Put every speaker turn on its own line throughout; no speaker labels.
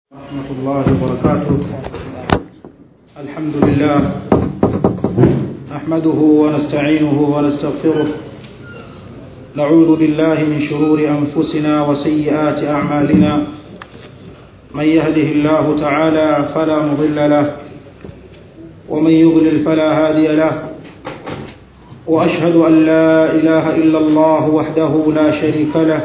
ورحمة الله وبركاته الحمد لله نحمده ونستعينه ونستغفره نعوذ بالله من شرور أنفسنا وسيئات أعمالنا من يهده الله تعالى فلا مضل له ومن يضلل فلا هادي له وأشهد أن لا إله إلا الله وحده لا شريك له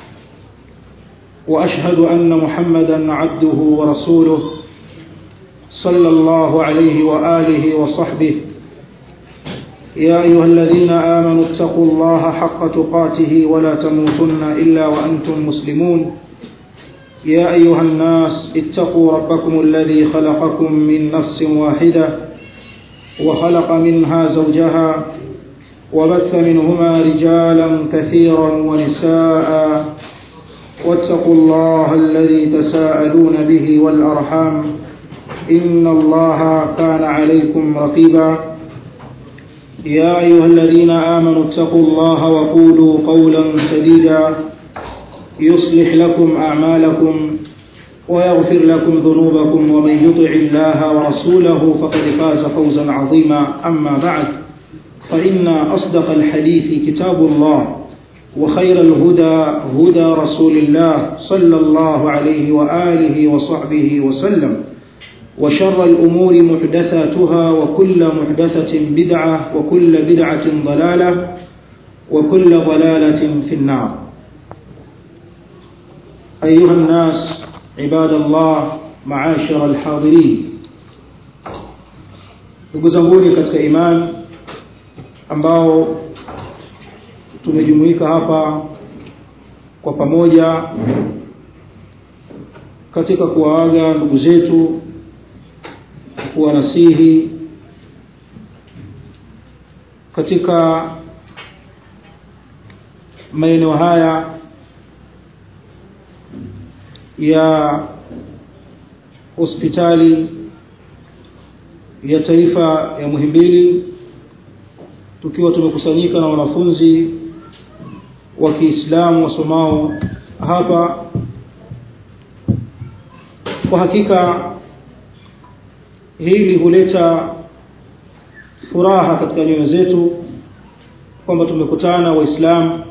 واشهد ان محمدا عبده ورسوله صلى الله عليه واله وصحبه يا ايها الذين امنوا اتقوا الله حق تقاته ولا تموتن الا وانتم مسلمون يا ايها الناس اتقوا ربكم الذي خلقكم من نفس واحده وخلق منها زوجها وبث منهما رجالا كثيرا ونساء واتقوا الله الذي تساءلون به والأرحام إن الله كان عليكم رقيبا يا أيها الذين آمنوا اتقوا الله وقولوا قولا سديدا يصلح لكم أعمالكم ويغفر لكم ذنوبكم ومن يطع الله ورسوله فقد فاز فوزا عظيما أما بعد فإن أصدق الحديث كتاب الله وخير الهدى هدى رسول الله صلى الله عليه وآله وصحبه وسلم وشر الأمور محدثاتها وكل محدثة بدعة وكل بدعة ضلالة وكل ضلالة في النار أيها الناس عباد الله معاشر الحاضرين ndugu katika iman ambao tumejumuika hapa kwa pamoja katika kuwaaga ndugu zetu kuwanasihi katika maeneo haya ya hospitali ya taifa ya Muhimbili tukiwa tumekusanyika na wanafunzi wa Kiislamu wasomao hapa kwa hakika hili huleta furaha katika nyoyo zetu kwamba tumekutana waislamu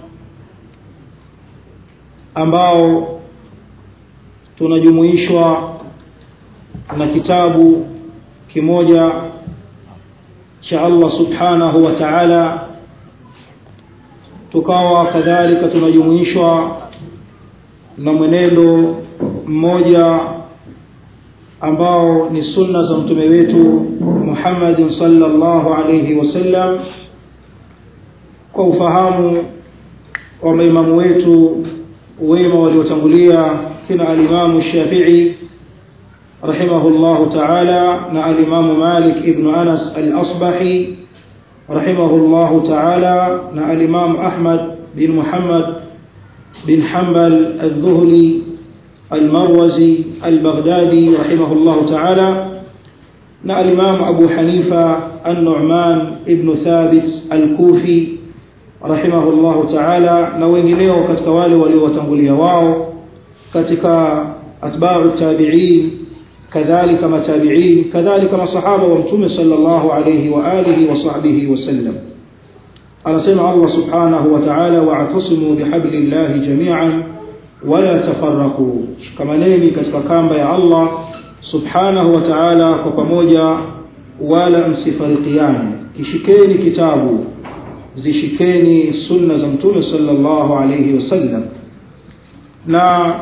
ambao tunajumuishwa na kitabu kimoja cha Allah subhanahu wa ta'ala tukawa kadhalika tunajumuishwa na mwenendo mmoja ambao ni sunna za mtume wetu Muhammad sallallahu alayhi wasallam kwa ufahamu wa maimamu wetu wema waliotangulia kina alimamu Shafi'i rahimahullahu ta'ala na alimamu Malik ibn Anas al-Asbahi رحمه الله تعالى مع الإمام أحمد بن محمد بن حنبل الذهلي المروزي البغدادي رحمه الله تعالى مع الإمام أبو حنيفة النعمان ابن ثابت الكوفي رحمه الله تعالى na wengineo katika wale waliowatangulia wao katika atba'u tabi'in كذلك متابعين كذلك مصحابة ومتوم صلى الله عليه وآله وصحبه وسلم على سمع الله سبحانه وتعالى واعتصموا بحبل الله جميعا ولا تفرقوا كما نيني كتككام يا الله سبحانه وتعالى وكموجا ولا msifarikiane kishikeni kitabu zishikeni sunna za mtume sallallahu alayhi wasallam na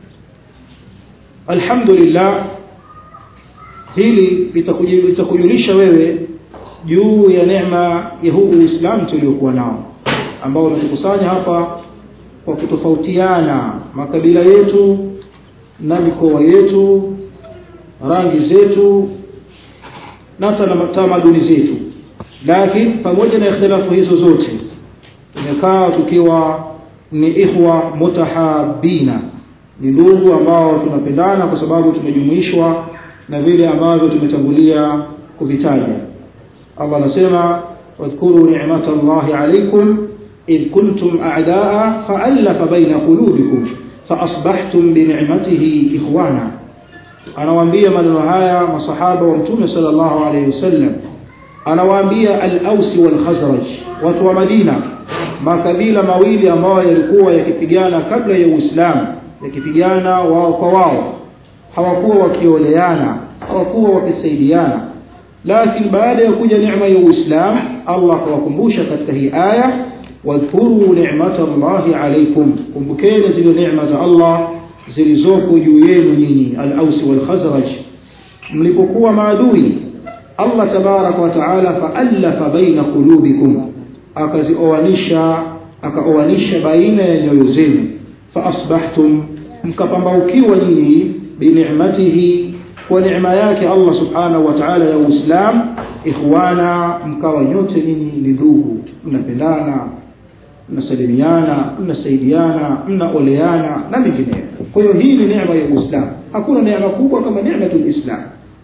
alhamdulillah hili litakujulisha wewe juu ya neema ya huu Uislamu tuliokuwa nao ambao umetukusanya hapa kwa kutofautiana makabila yetu na mikoa yetu rangi zetu na tamaduni zetu lakini pamoja na ikhtilafu hizo zote tumekaa tukiwa ni ikhwa mutahabina ni ndugu ambao tunapendana kwa sababu tumejumuishwa na vile ambavyo tumetangulia kuvitaja Allah anasema wadhkuru ni'matallahi alaykum id kuntum a'daa fa'alafa baina qulubikum فأصبحتم بنعمته إخوانا anawaambia maneno haya masahaba wa mtume sallallahu alaihi wasallam anawaambia al-Aus wal Khazraj watu wa Madina makabila mawili ambayo yalikuwa yakipigana kabla ya Uislamu yakipigana wao kwa wao hawakuwa wakioleana hawakuwa wakisaidiana lakini baada ya kuja neema ya Uislamu Allah akawakumbusha katika hii aya wadhkuru ni'matallahi alaykum kumbukeni zile neema za Allah zilizopo juu yenu nyinyi al-Aus wal Khazraj mlipokuwa maadui Allah tabarak wa taala faallafa baina qulubikum akazioanisha akaoanisha baina ya nyoyo zenu faasbahtum mkapambaukiwa nyinyi binicmatihi kwa neema yake Allah subhanahu wa ta'ala ya Uislamu ikhwana mkawa nyote nyinyi ni ndugu mnapendana mnasalimiana mnasaidiana mnaoleana na mengineyo kwa hiyo hii ni neema ya Uislamu hakuna neema kubwa kama neematul Islam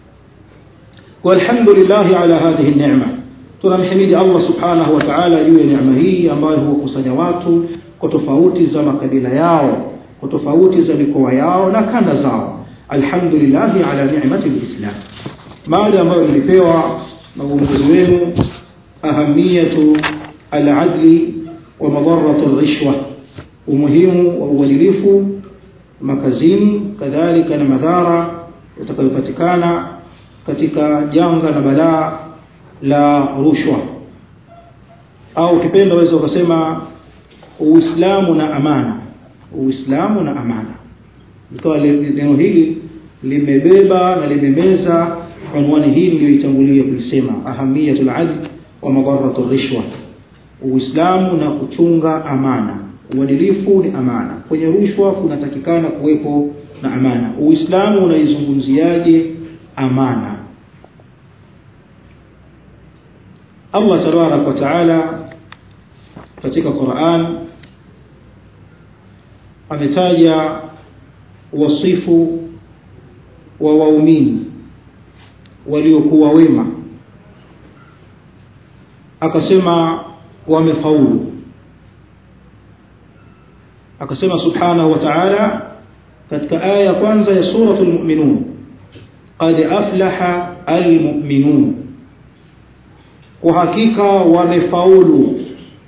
walhamdulillah ala hadhihi neema tunamhimidi Allah subhanahu wa ta'ala juu ya neema hii ambayo huwakusanya watu kwa tofauti za makabila yao kwa tofauti za mikoa yao na kanda zao alhamdulillah ala ni'mati alislam mada ambayo nilipewa na uongozi wenu ahamiyatu aladli wa madarratu alrishwa umuhimu wa uadilifu makazini kadhalika na madhara yatakayopatikana katika janga na balaa la rushwa au ukipenda waweza ukasema uislamu na amana uislamu na amana ikawa neno hili limebeba na limemeza unwani hii niliyoitangulia kulisema ahamiyatul adl wa madarratu rishwa uislamu na kuchunga amana uadilifu ni amana kwenye rushwa kunatakikana kuwepo na amana uislamu unaizungumziaje amana Allah tabarak wa taala katika Qur'an ametaja wasifu wa waumini waliokuwa wema akasema wamefaulu akasema subhanahu wa ta'ala katika aya ya kwanza ya suratul mu'minun qad aflaha almu'minun kwa hakika wamefaulu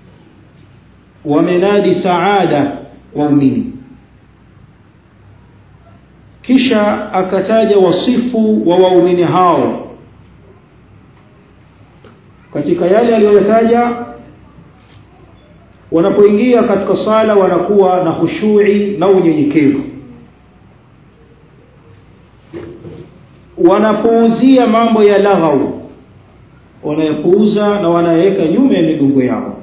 wamenadi saada waumini kisha akataja wasifu wa waumini hao katika yale aliyoyataja wanapoingia katika sala wanakuwa na khushui na unyenyekevu wanapuuzia mambo ya laghau wanayapuuza na wanayaweka nyuma ya migongo yao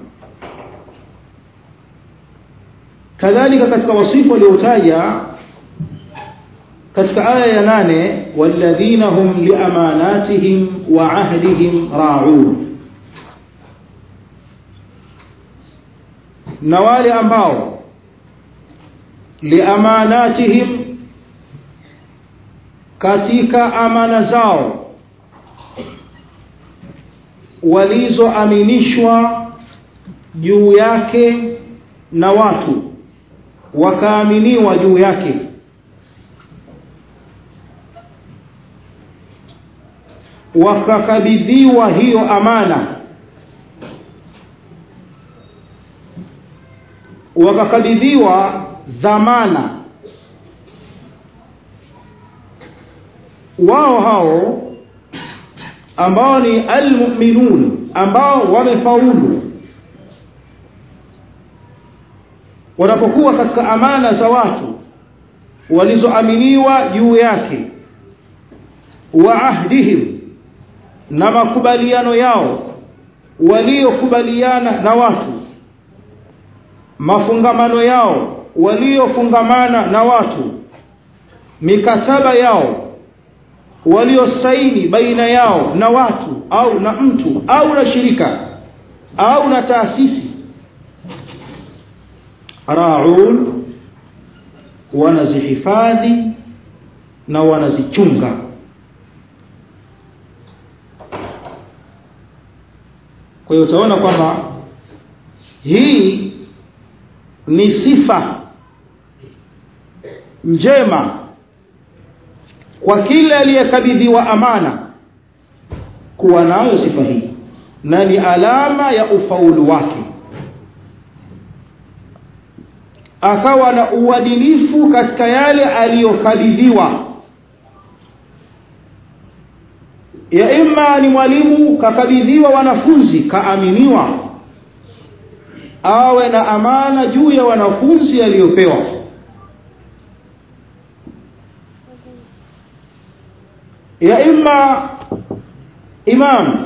kadhalika katika wasifu waliotaja katika aya ya nane walladhina hum liamanatihim wa ahdihim ra'un na wale ambao liamanatihim katika amana zao walizoaminishwa juu yake na watu wakaaminiwa juu yake wakakabidhiwa hiyo amana wakakabidhiwa dhamana wao hao ambao ni almu'minun ambao wamefaulu wanapokuwa katika amana za watu walizoaminiwa juu yake wa ahdihim na makubaliano yao waliokubaliana na watu mafungamano yao waliofungamana na watu mikataba yao waliosaini baina yao na watu au na mtu au na shirika au na taasisi raun wanazihifadhi na wanazichunga kwa hiyo utaona kwamba hii ni sifa njema kwa kila aliyekabidhiwa amana kuwa nayo sifa hii na ni alama ya ufaulu wake akawa na uadilifu katika yale aliyokabidhiwa ya imma ni mwalimu kakabidhiwa wanafunzi kaaminiwa awe na amana juu ya wanafunzi aliyopewa ya imma imam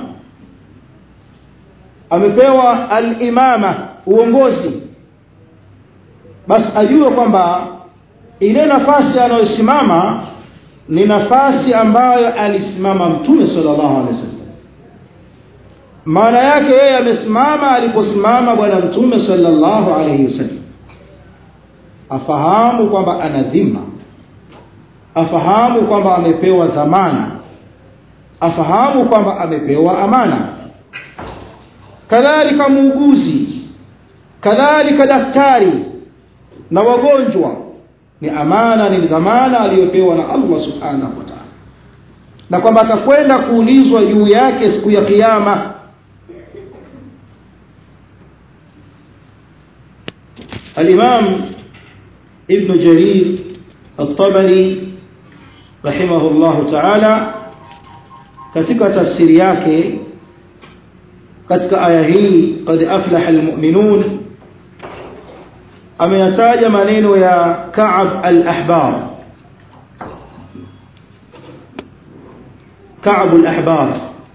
amepewa al-imama uongozi basi ajue kwamba ile nafasi anayosimama ni nafasi ambayo alisimama mtume sallallahu alaihi wasallam maana yake yeye amesimama aliposimama bwana mtume sallallahu alaihi wasallam afahamu kwamba ana dhima afahamu kwamba amepewa dhamana afahamu kwamba amepewa amana kadhalika muuguzi kadhalika daktari na wagonjwa ni amana ni dhamana aliyopewa na Allah subhanahu wa ta'ala na kwamba atakwenda kuulizwa juu yake siku ya kiyama الإمام ابن جرير الطبري رحمه الله تعالى katika tafsiri yake katika aya hii qad aflaha almu'minun ameyataja maneno ya Ka'ab al-Ahbar Ka'ab al-Ahbar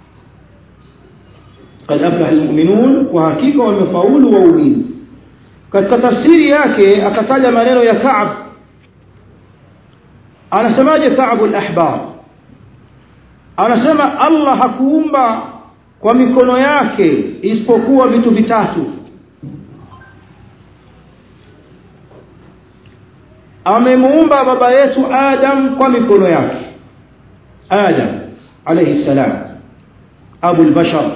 qad aflaha almu'minun wa hakika wamefaulu waumini katika tafsiri yake akataja maneno ya Ka'ab anasemaje Ka'ab al-Ahbar anasema Allah hakuumba kwa mikono yake isipokuwa vitu vitatu amemuumba baba yetu Adam kwa mikono yake Adam alayhi salam abu al-bashar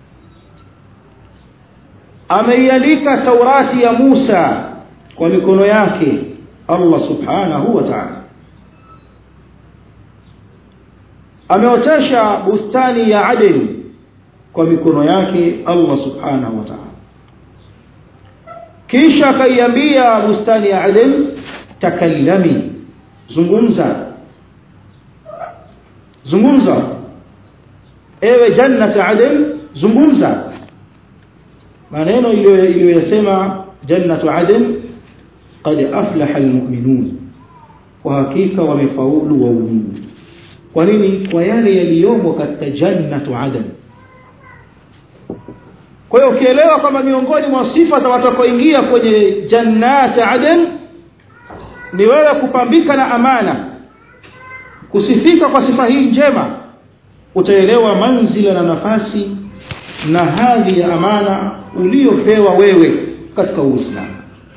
ameiandika Taurati ya Musa kwa mikono yake Allah subhanahu wa ta'ala ameotesha bustani ya Aden kwa mikono yake Allah subhanahu wa ta'ala kisha akaiambia bustani ya Aden takallami zungumza zungumza ewe jannat Aden zungumza maneno iliyoyasema jannatu Aden qad aflaha almu'minun kwa hakika wamefaulu waumini kwa nini kwa yale yaliyomo katika jannatu adan kwa hiyo ukielewa kwamba miongoni mwa sifa za watakaoingia kwenye jannati adan ni wewe kupambika na amana kusifika kwa sifa hii njema utaelewa manzila na nafasi na hadhi ya amana uliyopewa wewe katika Uislamu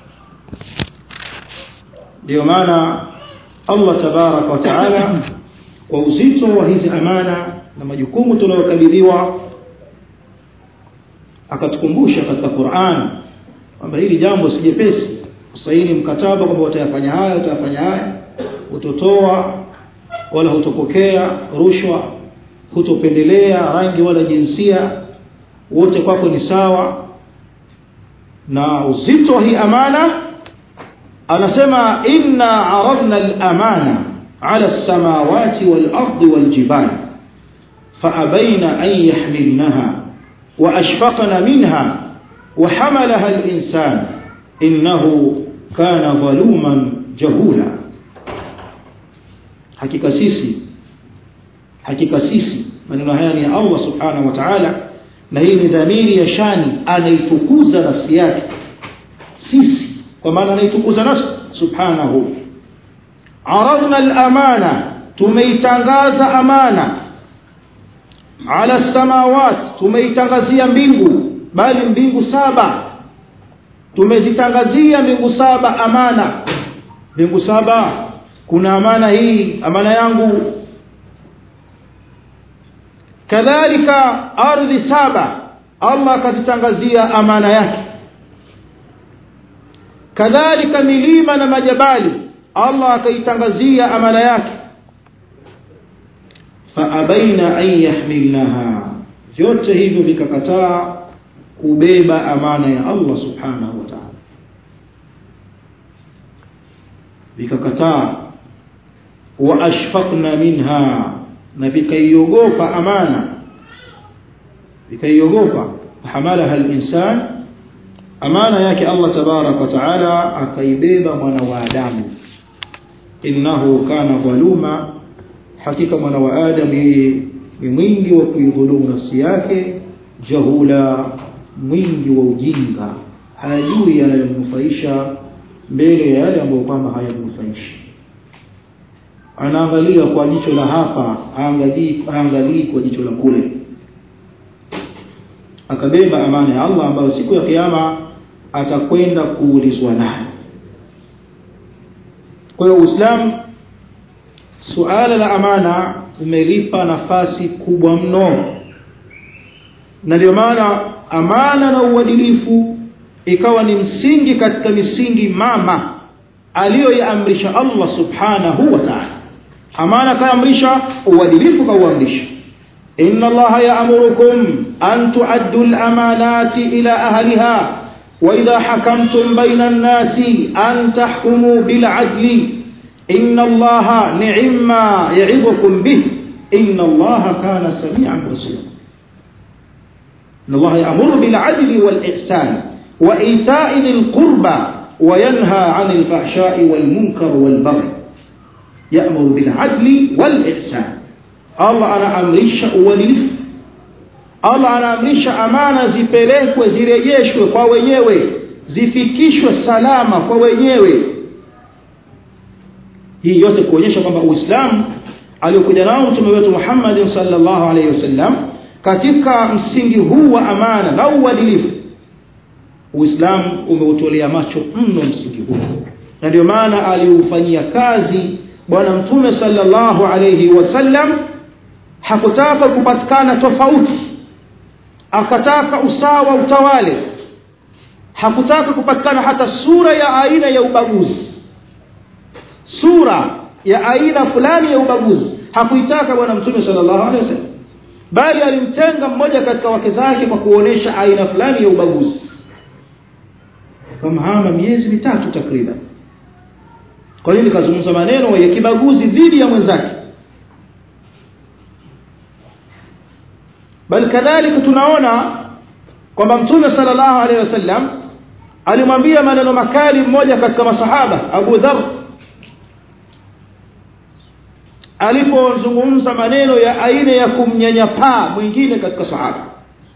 ndio maana Allah tabaraka wa taala kwa uzito wa hizi amana na majukumu tunayokabidhiwa akatukumbusha katika Qur'an kwamba hili jambo si jepesi usaini mkataba kwamba utayafanya haya utayafanya haya utotoa wala hutopokea rushwa hutopendelea rangi wala jinsia wote kwako ni sawa na uzito wa hii amana anasema inna aradna al-amana على السماوات والأرض والجبال فأبين أن يحملنها وأشفقن منها وحملها الإنسان إنه كان ظلوما جهولا hakika sisi hakika sisi maneno haya ni Allah subhanahu wa ta'ala na hii ni dhamiri ya shani anaitukuza nafsi yake sisi kwa maana anaitukuza nafsi subhanahu عرضنا الأمانة تميتنغاز أمانة على السماوات تميتنغزيا mbingu bali mbingu saba tumezitangazia mbingu saba amana mbingu saba kuna amana hii amana yangu kadhalika ardhi saba Allah akazitangazia amana yake kadhalika milima na majabali Allah akaitangazia amana yake faabaina an yahmilnaha vyote hivyo vikakataa kubeba amana ya Allah subhanahu wa ta'ala vikakataa wa ashfaqna minha na vikaiogopa amana vikaiogopa hamalaha al-insan amana yake Allah tabarak wa taala akaibeba mwana wa Adamu innahu kana dhaluma hakika mwana wa Adam ni mwingi wa kuidhulumu nafsi yake jahula mwingi wa ujinga hajui yanayomnufaisha mbele ya yale ambayo kwamba hayamnufaishi anaangalia kwa jicho la hapa aangalii aangalii kwa jicho la kule akabeba amana ya Allah ambayo siku ya kiyama atakwenda kuulizwa nayo kwa hiyo Uislamu suala la amana umelipa nafasi kubwa mno na ndio maana amana na uadilifu ikawa ni msingi katika misingi mama aliyoiamrisha Allah subhanahu wa ta'ala amana kaamrisha uadilifu kauamrisha inna allaha ya'murukum an tu'addu al-amanati ila ahliha wa idha hakamtum bayna an-nasi an tahkumu bil 'adli inna allaha ni'ma ya'idukum bih inna allaha kana sami'an basira inna allaha ya'muru bil 'adli wal ihsan wa ita'i dhil qurba وينهى عن الفحشاء والمنكر والبغي يأمر بالعدل والإحسان الله أنا أمرش uadilifu Allah anaamrisha amana zipelekwe zirejeshwe kwa wenyewe zifikishwe salama kwa wenyewe hii yote kuonyesha kwamba Uislamu aliokuja nao mtume wetu Muhammad sallallahu alaihi wasallam katika msingi huu wa amana na uadilifu Uislamu umeutolea macho mno msingi huu na ndio maana aliufanyia kazi bwana mtume sallallahu alayhi wasallam hakutaka kupatikana tofauti akataka usawa utawale hakutaka kupatikana hata sura ya aina ya ubaguzi sura ya aina fulani ya ubaguzi hakuitaka bwana mtume sallallahu alayhi wasallam bali alimtenga mmoja katika wake zake kwa kuonesha aina fulani ya ubaguzi kamhama miezi mitatu takriban kwa hiyo nikazungumza maneno ya kibaguzi dhidi ya mwenzake bali kadhalika tunaona kwamba mtume sallallahu alaihi wasallam alimwambia maneno makali mmoja katika masahaba Abu Dharr alipozungumza maneno ya aina ya kumnyanyapaa mwingine katika sahaba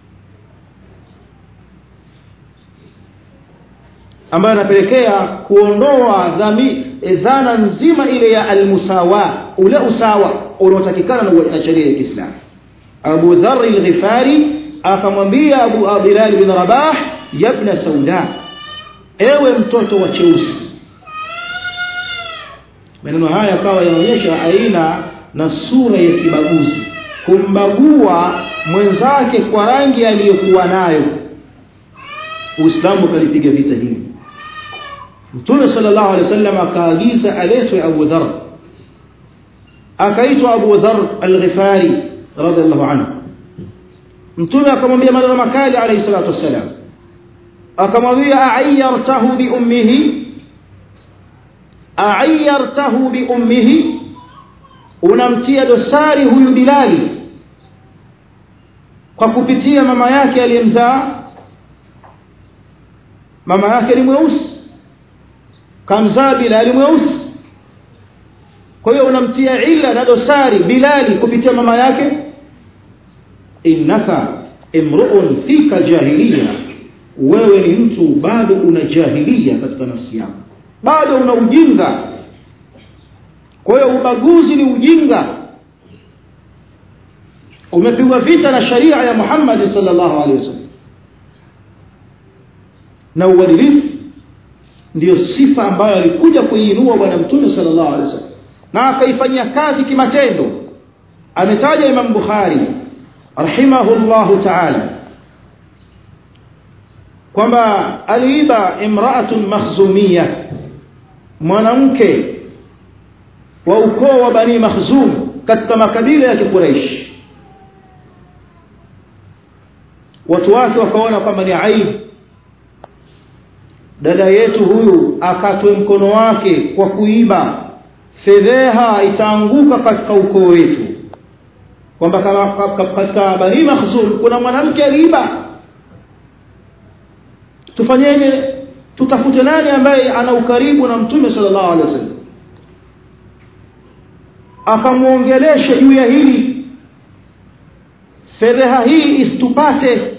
ambayo anapelekea kuondoa dhami dhana nzima ile ya almusawa ule usawa unaotakikana na sheria ya Kiislamu Abu Dharr al-Ghifari akamwambia Abu Bilal bin Rabah yabna sauda ewe mtoto wa cheusi maneno haya yakawa yanaonyesha aina na sura ya kibaguzi kumbagua mwenzake kwa rangi aliyokuwa nayo Uislamu ukalipiga vita hili Mtume sallallahu alaihi wasallam akaagiza aletwe Abu Dharr akaitwa Abu Dharr al-Ghifari radhiallahu anhu Mtume akamwambia maneno makali alayhi salatu wassalam akamwambia a'ayyartahu bi ummihi a'ayyartahu bi ummihi unamtia dosari huyu Bilali kwa kupitia mama yake aliyemzaa mama yake ni mweusi kamzaa Bilali mweusi kwa hiyo unamtia ila na dosari Bilali kupitia mama yake innaka imru'un fika jahiliya wewe ni mtu bado una jahilia katika nafsi yako bado una ujinga kwa hiyo ubaguzi ni ujinga umepigwa vita na sharia ya Muhammad sallallahu alaihi wasallam na uadilifu ndiyo sifa ambayo alikuja kuiinua bwana mtume sallallahu alaihi wasallam na akaifanyia kazi kimatendo ametaja Imam Bukhari rahimahullahu ta'ala kwamba aliiba imra'atun makhzumiyya mwanamke wa ukoo wa bani makhzum katika makabila ya kikuraishi watu wake wakaona kwamba ni aibu dada yetu huyu akatwe mkono wake kwa kuiba fedheha itaanguka katika ukoo wetu kwamba katika bani makhzum kuna mwanamke aliiba tufanyeje tutafute nani ambaye ana ukaribu na mtume sallallahu alaihi wasallam akamwongelesha juu ya hili fedheha hii isitupate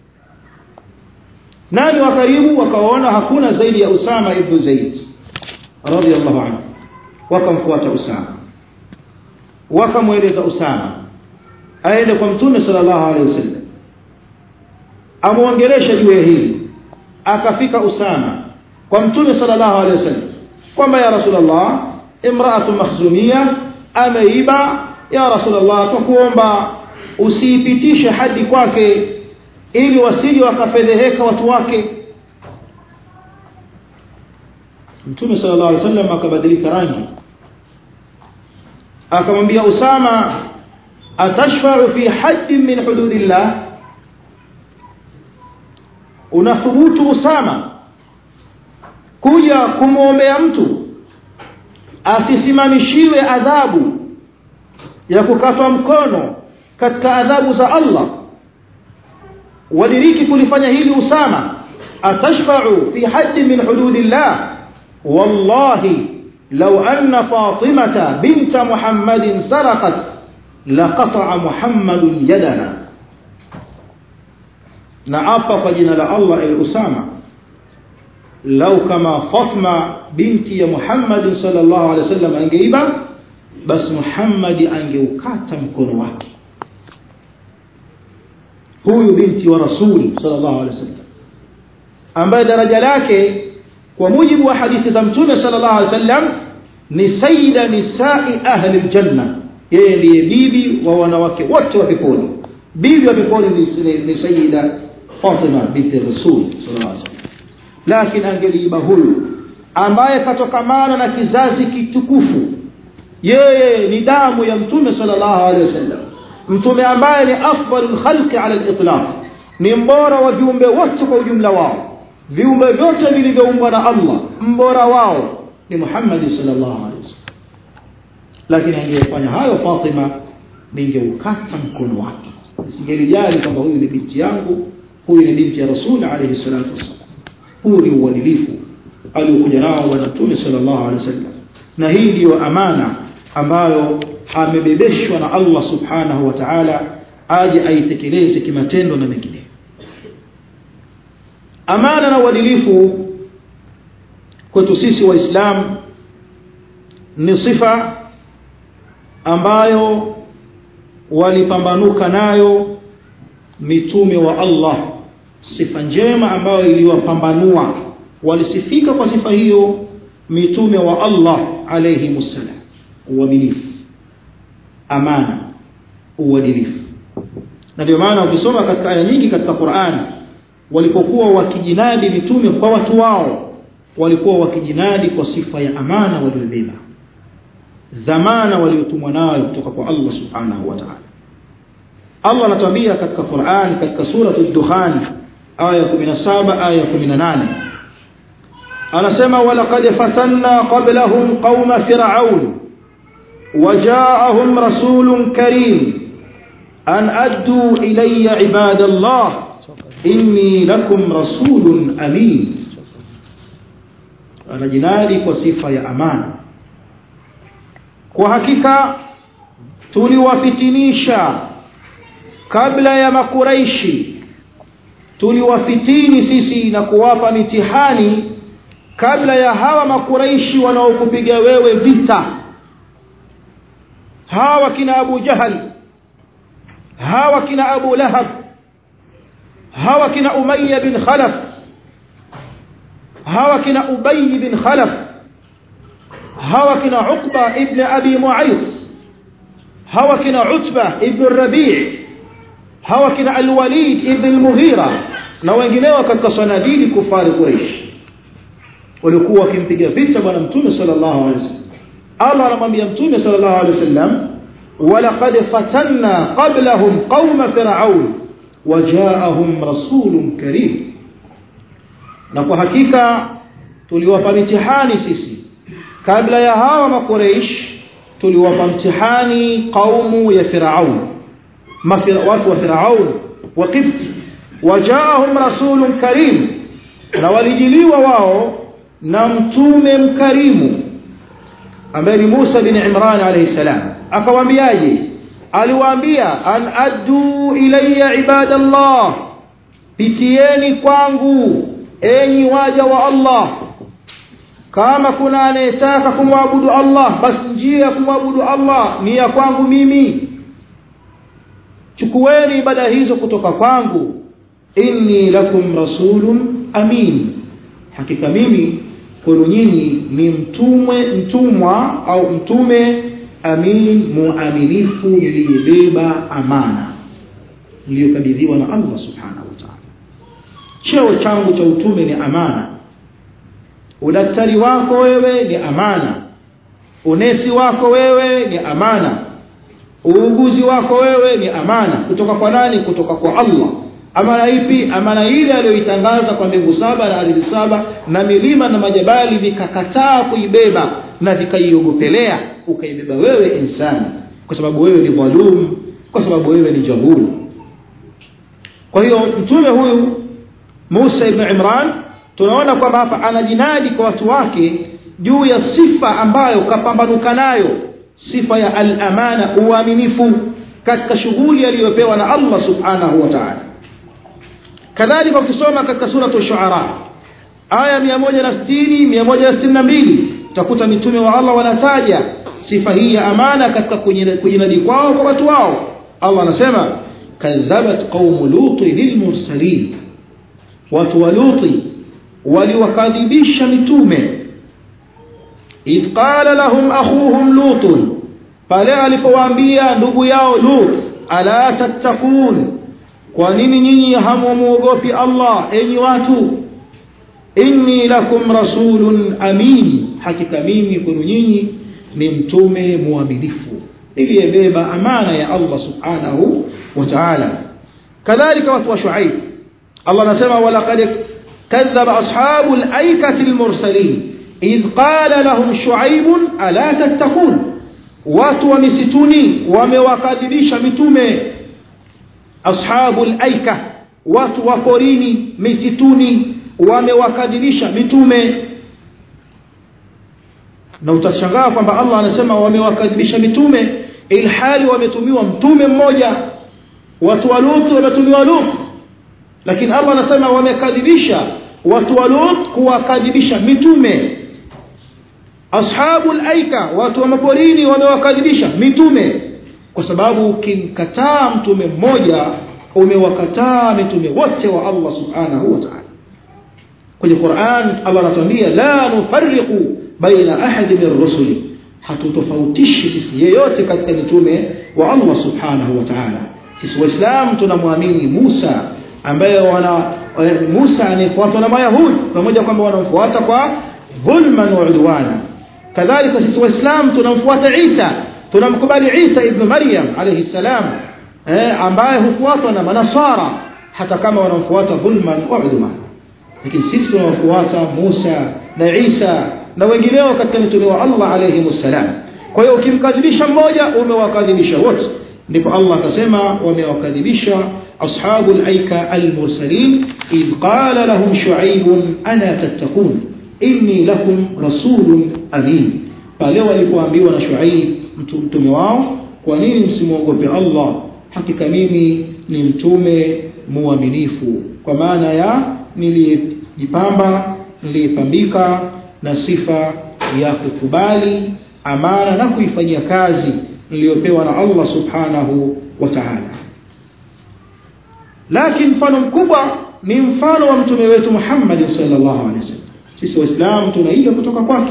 nani wa karibu wakaona hakuna zaidi ya Usama ibn Zaid radiyallahu anhu wakamfuata Usama wakamweleza Usama aende kwa mtume sallallahu alaihi wasallam amuongelesha juu ya hili akafika Usama kwa mtume sallallahu alaihi wasallam kwamba ya rasulullah imra'atu makhzumia ameiba ya rasulullah tukuomba usiipitishe hadi kwake ili wasije wakafedheheka watu wake mtume sallallahu alaihi wasallam akabadilika rangi akamwambia Usama atashfa'u fi haddin min hududillah unathubutu Usama kuja kumwombea mtu asisimamishiwe adhabu ya kukatwa mkono katika adhabu za Allah wadiriki kulifanya hili Usama atashfa'u fi hadd min hududillah wallahi law anna fatimata bint muhammadin sarqat laqata'a muhammadun yadana na apa kwa jina la Allah el Usama lau kama Fatma binti ya Muhammad sallallahu alaihi wasallam angeiba basi Muhammad angeukata mkono wake huyu binti wa rasuli sallallahu alaihi wasallam ambaye daraja lake kwa mujibu wa hadithi za mtume sallallahu alaihi wasallam ni sayyida nisai ahli aljanna yeye ndiye bibi wa wanawake wote wa peponi bibi wa peponi ni sayyida Fatima binti Rasul sallallahu alaihi wasallam lakini angeliiba huyu ambaye katokamana na kizazi kitukufu yeye ni damu ya mtume sallallahu alaihi wasallam mtume ambaye ni afdalul khalqi ala al-itlaq ni mbora wa viumbe wote kwa ujumla wao viumbe vyote vilivyoumbwa na Allah mbora wao ni Muhammad sallallahu alaihi wasallam lakini angefanya hayo Fatima ningeukata mkono wake singelijali kwamba huyu ni binti yangu huyu ni binti ya Rasul alayhi salatu wasallam huu ni uadilifu aliokuja nao bwana mtume sallallahu alaihi wasallam na hii ndiyo amana ambayo amebebeshwa na Allah subhanahu wa ta'ala aje aitekeleze kimatendo na mengine amana na uadilifu kwetu sisi waislamu ni sifa ambayo walipambanuka nayo mitume wa Allah sifa njema ambayo iliwapambanua walisifika kwa sifa hiyo mitume wa Allah alayhi musallam uaminifu amana uadilifu na ndio maana ukisoma katika aya nyingi katika Qur'an walipokuwa wakijinadi mitume kwa watu wao walikuwa wakijinadi kwa sifa ya amana waliobeba dhamana waliotumwa nayo kutoka kwa Allah subhanahu wa ta'ala Allah anatuambia katika Qur'an katika sura ad-Dukhan aya 17 aya 18 anasema walaqad fatanna qablahum qauma fir'aun وجاءهم رسول كريم أن أدوا إلي عباد الله إني لكم رسول أمين anajinadi kwa sifa ya amana kwa hakika tuliwafitinisha kabla ya makuraishi tuliwafitini sisi na kuwapa mitihani kabla ya hawa makuraishi wanaokupiga wewe vita hawa kina Abu Jahal hawa kina Abu Lahab hawa kina Umayya bin Khalaf hawa kina Ubay bin Khalaf hawa kina Uqba ibn Abi Mu'ayth hawa kina Utba ibn Rabi' hawa kina Al-Walid ibn Al-Mughira na wengineo katika sanadili kufari Quraysh walikuwa wakimpiga vita bwana mtume sallallahu alaihi wasallam Allah anamwambia mtume sallallahu alaihi wasallam walaqad fatanna qablahum qauma firaun wajaahum rasulun karim na kwa hakika tuliwapa mitihani sisi kabla ya hawa makureish tuliwapa mtihani qaumu ya firaun watu wa firaun wa qibti wajaahum rasulun karim na walijiliwa wao na mtume mkarimu ambaye ni Musa bin Imran alayhi salam akawaambiaje aliwaambia an addu ilayya ibadallah pitieni kwangu enyi waja wa Allah kama kuna anayetaka kumwabudu Allah basi njia ya kumwabudu Allah ni ya kwangu mimi chukueni ibada hizo kutoka kwangu inni lakum rasulun amin hakika mimi kwenu nyinyi ni mtumwe mtumwa au mtume amin muaminifu niliyebeba amana niliyokabidhiwa na Allah subhanahu wa ta'ala cheo changu cha utume ni amana udaktari wako wewe ni amana unesi wako wewe ni amana uuguzi wako wewe ni amana kutoka kwa nani kutoka kwa Allah amana ipi amana ile aliyoitangaza kwa mbingu saba na ardhi saba na milima na majabali vikakataa kuibeba na vikaiogopelea ukaibeba wewe insani kwa sababu wewe ni dhalum kwa sababu wewe ni jahul kwa hiyo mtume huyu Musa ibn Imran tunaona kwamba hapa anajinadi kwa watu wake juu ya sifa ambayo kapambanuka nayo sifa ya al-amana uaminifu katika shughuli aliyopewa na Allah subhanahu wa ta'ala kadhalika ukisoma katika sura ash-shu'ara aya 160 162 utakuta mitume wa Allah wanataja sifa hii ya amana katika kujinadi kwao kwa watu wao Allah anasema kadhabat qaum lut lilmursalin watu wa luti waliwakadhibisha mitume idh qala lahum akhuhum lut pale alipowaambia ndugu yao lut ala tattaqun kwa nini nyinyi hamuogopi Allah enyi watu inni lakum rasulun amin hakika mimi kwenu nyinyi ni mtume muaminifu iliyebeba amana ya Allah subhanahu wa ta'ala kadhalika watu wa shuaib Allah anasema walaqad kadhaba ashabul aikati almursalin idh qala lahum shuaib ala tattaqun watu wa misituni wamewakadhibisha mitume ashabul aika watu wa porini misituni wamewakadhibisha mitume na utashangaa kwamba Allah anasema wamewakadhibisha mitume ilhali wametumiwa mtume mmoja watu wa Lut wametumiwa Lut lakini Allah anasema wamekadhibisha watu wa Lut kuwakadhibisha mitume ashabul aika watu wa maporini wamewakadhibisha mitume kwa sababu ukimkataa mtume mmoja umewakataa mitume wote wa Allah subhanahu wa ta'ala kwenye Qur'an Allah anatuambia la nufarriqu baina ahadi min rusuli hatutofautishi sisi yeyote katika mitume wa Allah subhanahu wa ta'ala sisi waislamu tunamwamini Musa ambaye wana Musa anayefuatwa na Mayahudi pamoja kwamba wanamfuata kwa dhulman wa udwana kadhalika sisi waislamu tunamfuata Isa tunamkubali Isa ibn Maryam alayhi salam eh, ambaye hufuatwa na manasara hata kama wanamfuata dhulman wa udwan lakini sisi tunawafuata Musa na Isa na wengineo katika mitume wa Allah alayhi salam kwa hiyo ukimkadhibisha mmoja umewakadhibisha wote ndipo Allah akasema wamewakadhibisha ashabul aika almursalin id qala lahum shuaib ana tattaqun inni lakum rasulun amin pale walipoambiwa na shuaib mtume wao kwa nini msimwogope Allah hakika mimi ni mtume muaminifu kwa maana ya nilijipamba nilipambika na sifa ya kukubali amana na kuifanyia kazi niliyopewa na Allah subhanahu wa ta'ala lakini mfano mkubwa ni mfano wa mtume wetu Muhammad sallallahu alaihi wasallam sisi waislamu tunaiga kutoka kwake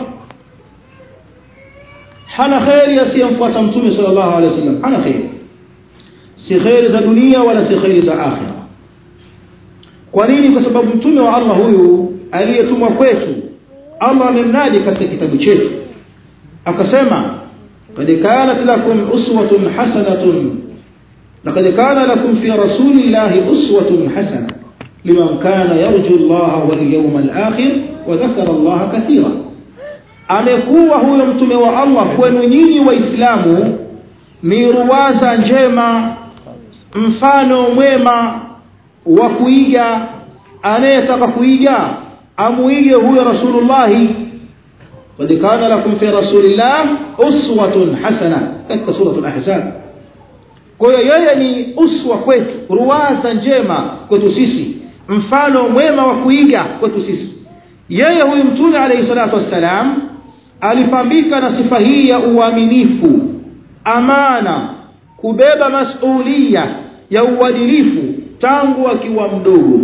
hana khairi asiyemfuata mtume sallallahu alaihi wasallam hana khairi si khairi za dunia wala si khairi za akhira kwa nini kwa sababu mtume wa Allah huyu aliyetumwa kwetu Allah amemnadi katika kitabu chetu akasema قد كانت لكم أسوة حسنة لقد كان لكم في رسول الله أسوة حسنة لمن كان يرجو الله واليوم الآخر وذكر الله كثيرا amekuwa huyo mtume wa Allah kwenu nyinyi waislamu ni ruwaza njema mfano mwema wa kuiga anayetaka kuiga amuige huyo rasulullahi qad kana lakum fi rasulillah uswatun hasana katika suratul ahzab kwa hiyo yeye ni uswa kwetu ruwaza njema kwetu sisi mfano mwema wa kuiga kwetu sisi yeye huyu mtume alayhi salatu wassalam alipambika na sifa hii ya uaminifu amana kubeba masulia ya uadilifu tangu akiwa mdogo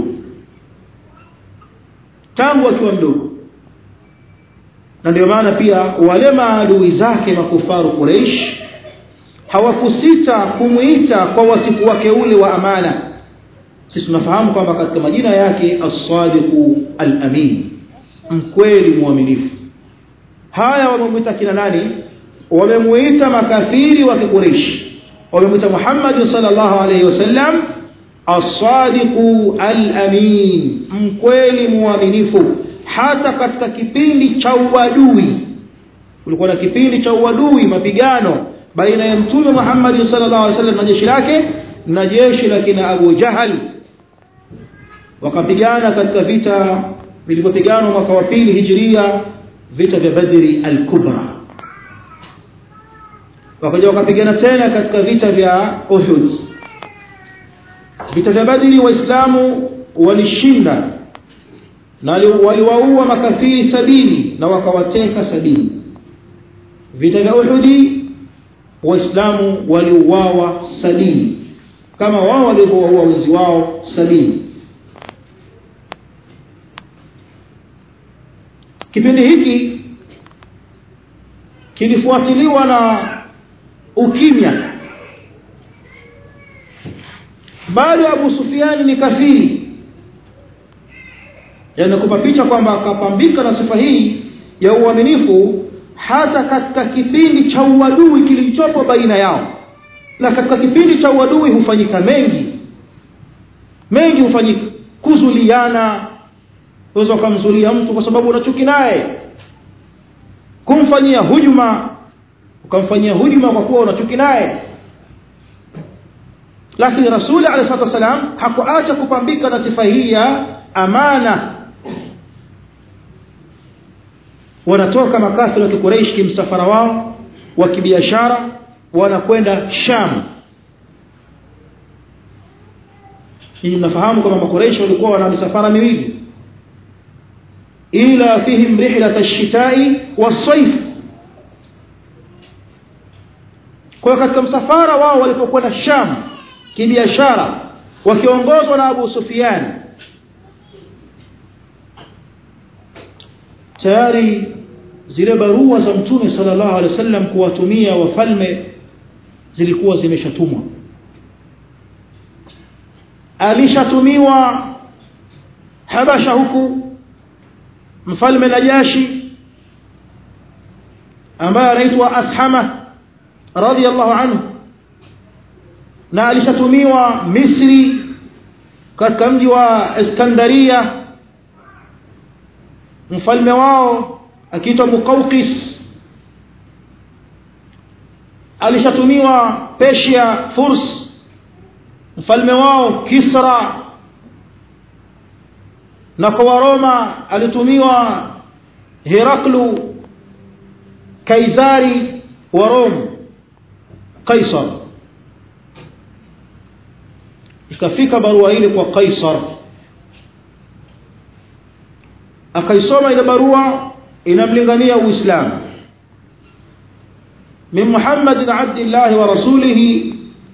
tangu akiwa mdogo na ndio maana pia wale maadui zake makufaru Quraysh hawakusita kumuita kwa wasifu wake ule wa amana sisi tunafahamu kwamba katika majina yake as-sadiqu al-amin mkweli mwaminifu haya wamemuita kina nani wamemuita makafiri wa Quraysh wamemuita Muhammad sallallahu alayhi wasallam as-sadiqu al-amin mkweli mwaminifu hata katika kipindi cha uadui kulikuwa na kipindi cha uadui mapigano baina ya mtume Muhammad sallallahu alaihi wasallam na jeshi lake na jeshi la kina Abu Jahal wakapigana katika vita vilivyopigana mwaka wa pili hijiria vita vya Badri al-Kubra wakaja wakapigana tena katika vita vya Uhud vita vya Badri waislamu walishinda na waliwaua makafiri sabini na wakawateka sabini vita vya Uhudi waislamu waliuawa sabini kama wao walivyowaua wenzi wao sabini kipindi hiki kilifuatiliwa na ukimya bado Abu Sufyan ni kafiri yanakupa picha kwamba akapambika na sifa hii ya uaminifu hata katika kipindi cha uadui kilichopo baina yao na katika kipindi cha uadui hufanyika mengi mengi hufanyika kuzuliana unaweza ukamzulia mtu kwa sababu unachuki naye kumfanyia hujuma ukamfanyia hujuma kwa kuwa unachuki naye lakini rasuli alayhi salatu wasalam hakuacha kupambika na sifa hii ya amana wanatoka makafiri wa kikuraish kimsafara wao wa kibiashara wanakwenda sham hii mnafahamu kwamba makuraish walikuwa wana misafara miwili ila fihim rihlat ash-shita'i was-sayf kwa katika msafara wao walipokwenda sham kibiashara wakiongozwa na Abu Sufyan tayari zile barua za mtume sallallahu alaihi wasallam kuwatumia wafalme zilikuwa zimeshatumwa alishatumiwa habasha huku mfalme najashi ambaye anaitwa ashama radhiallahu anhu na alishatumiwa misri katika mji wa iskandaria mfalme wao akiitwa Muqawqis alishatumiwa Persia Furs mfalme wao Kisra na kwa Roma alitumiwa Heraklu Kaisari wa Rome Kaisar ikafika barua ile kwa Kaisar akaisoma ile barua inamlingania uislamu min Muhammad abdillah wa rasulih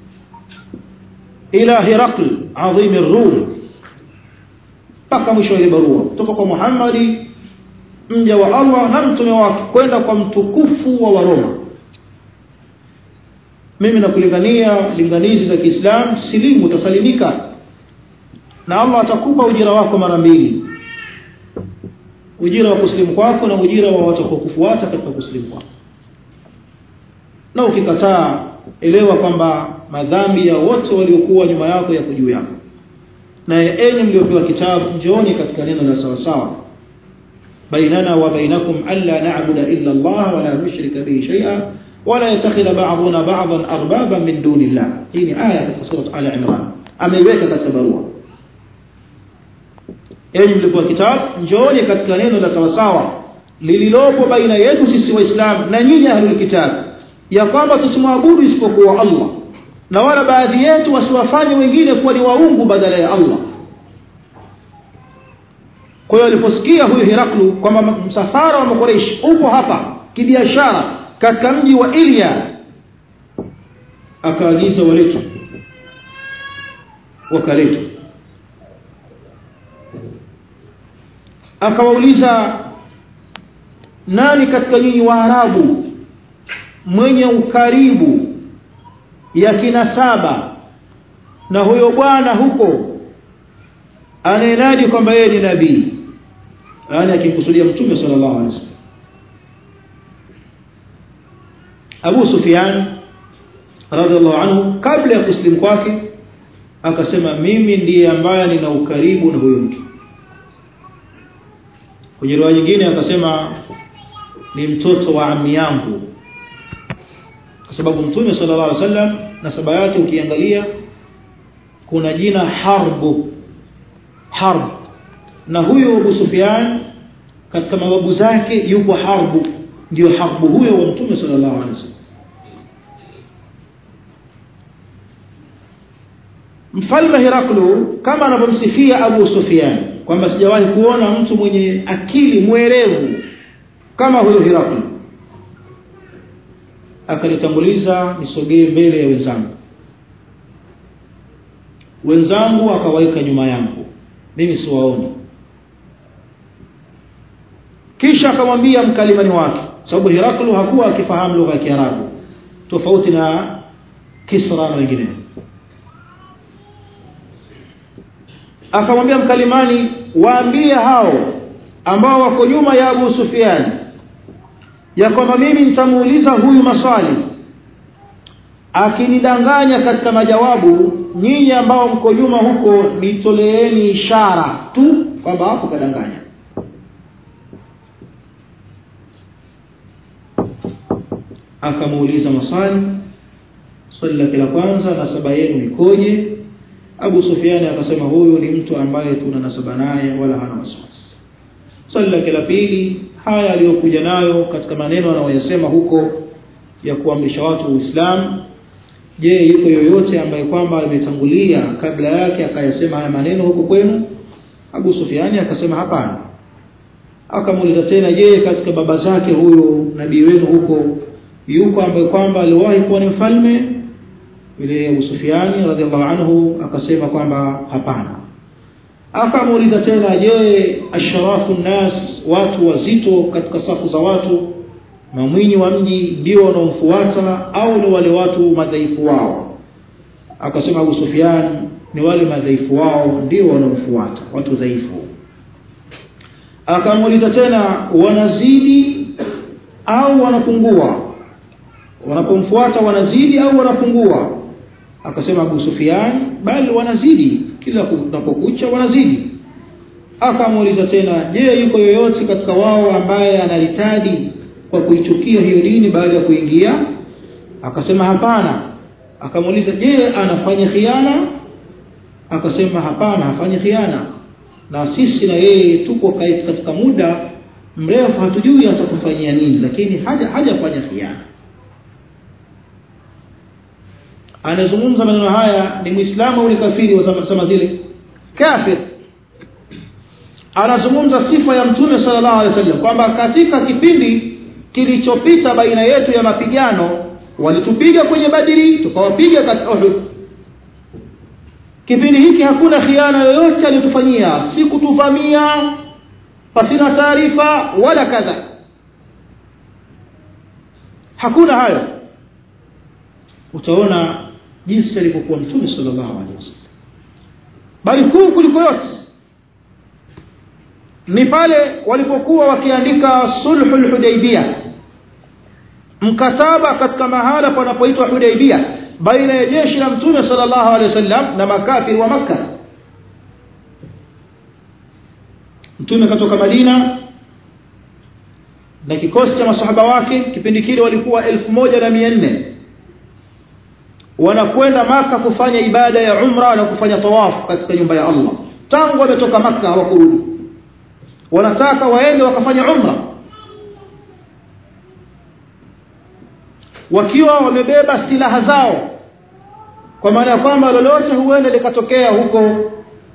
ila Herakl adhim ar-Rum mpaka mwisho ile barua kutoka kwa Muhammad mja wa Allah na mtume wake kwenda kwa mtukufu wa Waroma mimi nakulingania linganizi za Kiislamu silimu utasalimika na Allah atakupa ujira wako mara mbili ujira wa kusilimu kwako na ujira wa watakokufuata katika kusilimu kwako na ukikataa elewa kwamba madhambi ya wote waliokuwa nyuma yako yako juu yako na enyi mliopewa kitabu njooni katika neno la sawa sawa bainana wa bainakum alla na'budu illa Allah wa la nushrika bihi shay'a wa la yattakhidha ba'duna ba'dan arbaban min dunillah hii ni aya katika sura al-imran ameiweka katika barua enyi mliopewa kitabu njooni katika neno la sawa sawa lililopo baina yetu sisi waislamu na nyinyi ahlul kitab ya kwamba tusimwabudu isipokuwa Allah na wala baadhi yetu wasiwafanye wengine kuwa ni waungu badala ya Allah kwa hiyo aliposikia huyu Heraklu kwamba msafara wa Makuraish upo hapa kibiashara katika mji wa Ilya akaagiza waletwe wakaletwa akawauliza nani katika nyinyi Waarabu mwenye ukaribu ya kinasaba na huyo bwana huko anayenaji kwamba yeye ni nabii yaani akimkusudia mtume sallallahu alaihi wasallam Abu Sufyan radhiallahu anhu kabla ya kusilimu kwake akasema mimi ndiye ambaye nina ukaribu na huyo mtu kwenye riwaya nyingine akasema ni mtoto wa ami yangu kwa sababu mtume sallallahu alaihi wasallam nasaba yake ukiangalia kuna jina harbu harb na huyo Abu Sufyan katika mababu zake yupo harbu ndio harbu huyo wa mtume sallallahu alaihi wasallam mfalme Heraklu kama anavyomsifia Abu Sufyan kwamba sijawahi kuona mtu mwenye akili mwerevu kama huyo Heraklu akanitanguliza nisogee mbele ya wenzangu wenzangu akawaika nyuma yangu mimi siwaoni kisha akamwambia mkalimani wake sababu Heraklu hakuwa akifahamu lugha ya Kiarabu tofauti na Kisra na wengineo akamwambia mkalimani waambie hao ambao wako nyuma ya Abu Sufyan ya kwamba mimi nitamuuliza huyu maswali akinidanganya katika majawabu nyinyi ambao mko nyuma huko nitoleeni ishara tu kwamba hapo kadanganya akamuuliza maswali swali lake la kwanza nasaba yenu ikoje Abu Sufyan akasema huyu ni mtu ambaye tuna nasaba naye wala hana wasiwasi swali lake la pili haya aliyokuja nayo katika maneno anayoyasema huko ya kuamrisha watu Uislamu je yuko yoyote ambaye kwamba ametangulia kabla yake akayasema haya maneno huko kwenu Abu Sufyani akasema hapana akamuuliza tena je katika baba zake huyo nabii wenu huko yuko ambaye kwamba aliwahi kuwa ni mfalme yule Abu Sufyani radhiallahu anhu akasema kwamba hapana akamuuliza tena je asharafu nas watu wazito katika safu za watu mamwinyi wa mji ndio wanaomfuata au ni wale watu madhaifu wao akasema Abu Sufyan ni wale madhaifu wao ndio wanaomfuata watu dhaifu akamuuliza tena wanazidi au wanapungua wanapomfuata wanazidi au wanapungua akasema Abu Sufyan bali wanazidi kila kunapokucha wanazidi akamuuliza tena je yuko yoyote katika wao ambaye analitadi kwa kuichukia hiyo dini baada ya kuingia akasema hapana akamuuliza je anafanya khiana akasema hapana hafanyi khiana na sisi na yeye tuko katika muda mrefu hatujui atakufanyia nini lakini haja hajafanya khiana anazungumza maneno haya ni muislamu au ni kafiri wa zama zile kafir anazungumza sifa ya mtume sallallahu alaihi wasallam kwamba katika kipindi kilichopita baina yetu ya mapigano walitupiga kwenye badiri tukawapiga katika uhud kipindi hiki hakuna khiana yoyote alitufanyia si kutuvamia pasina taarifa wala kadha hakuna hayo utaona jinsi alivyokuwa mtume sallallahu alaihi wasallam bali kuu kuliko yote ni pale walipokuwa wakiandika sulhul hudaybiyah mkataba katika mahala panapoitwa hudaibia baina ya jeshi la mtume sallallahu alaihi wasallam na makafiri wa makka mtume katoka madina na kikosi cha masahaba wake kipindi kile walikuwa elfu moja na mia nne wanakwenda maka kufanya ibada ya umra na kufanya tawafu katika nyumba ya allah tangu wametoka maka hawakurudi wanataka waende wakafanya umra wakiwa wamebeba silaha zao kwa maana ya kwamba lolote huenda likatokea huko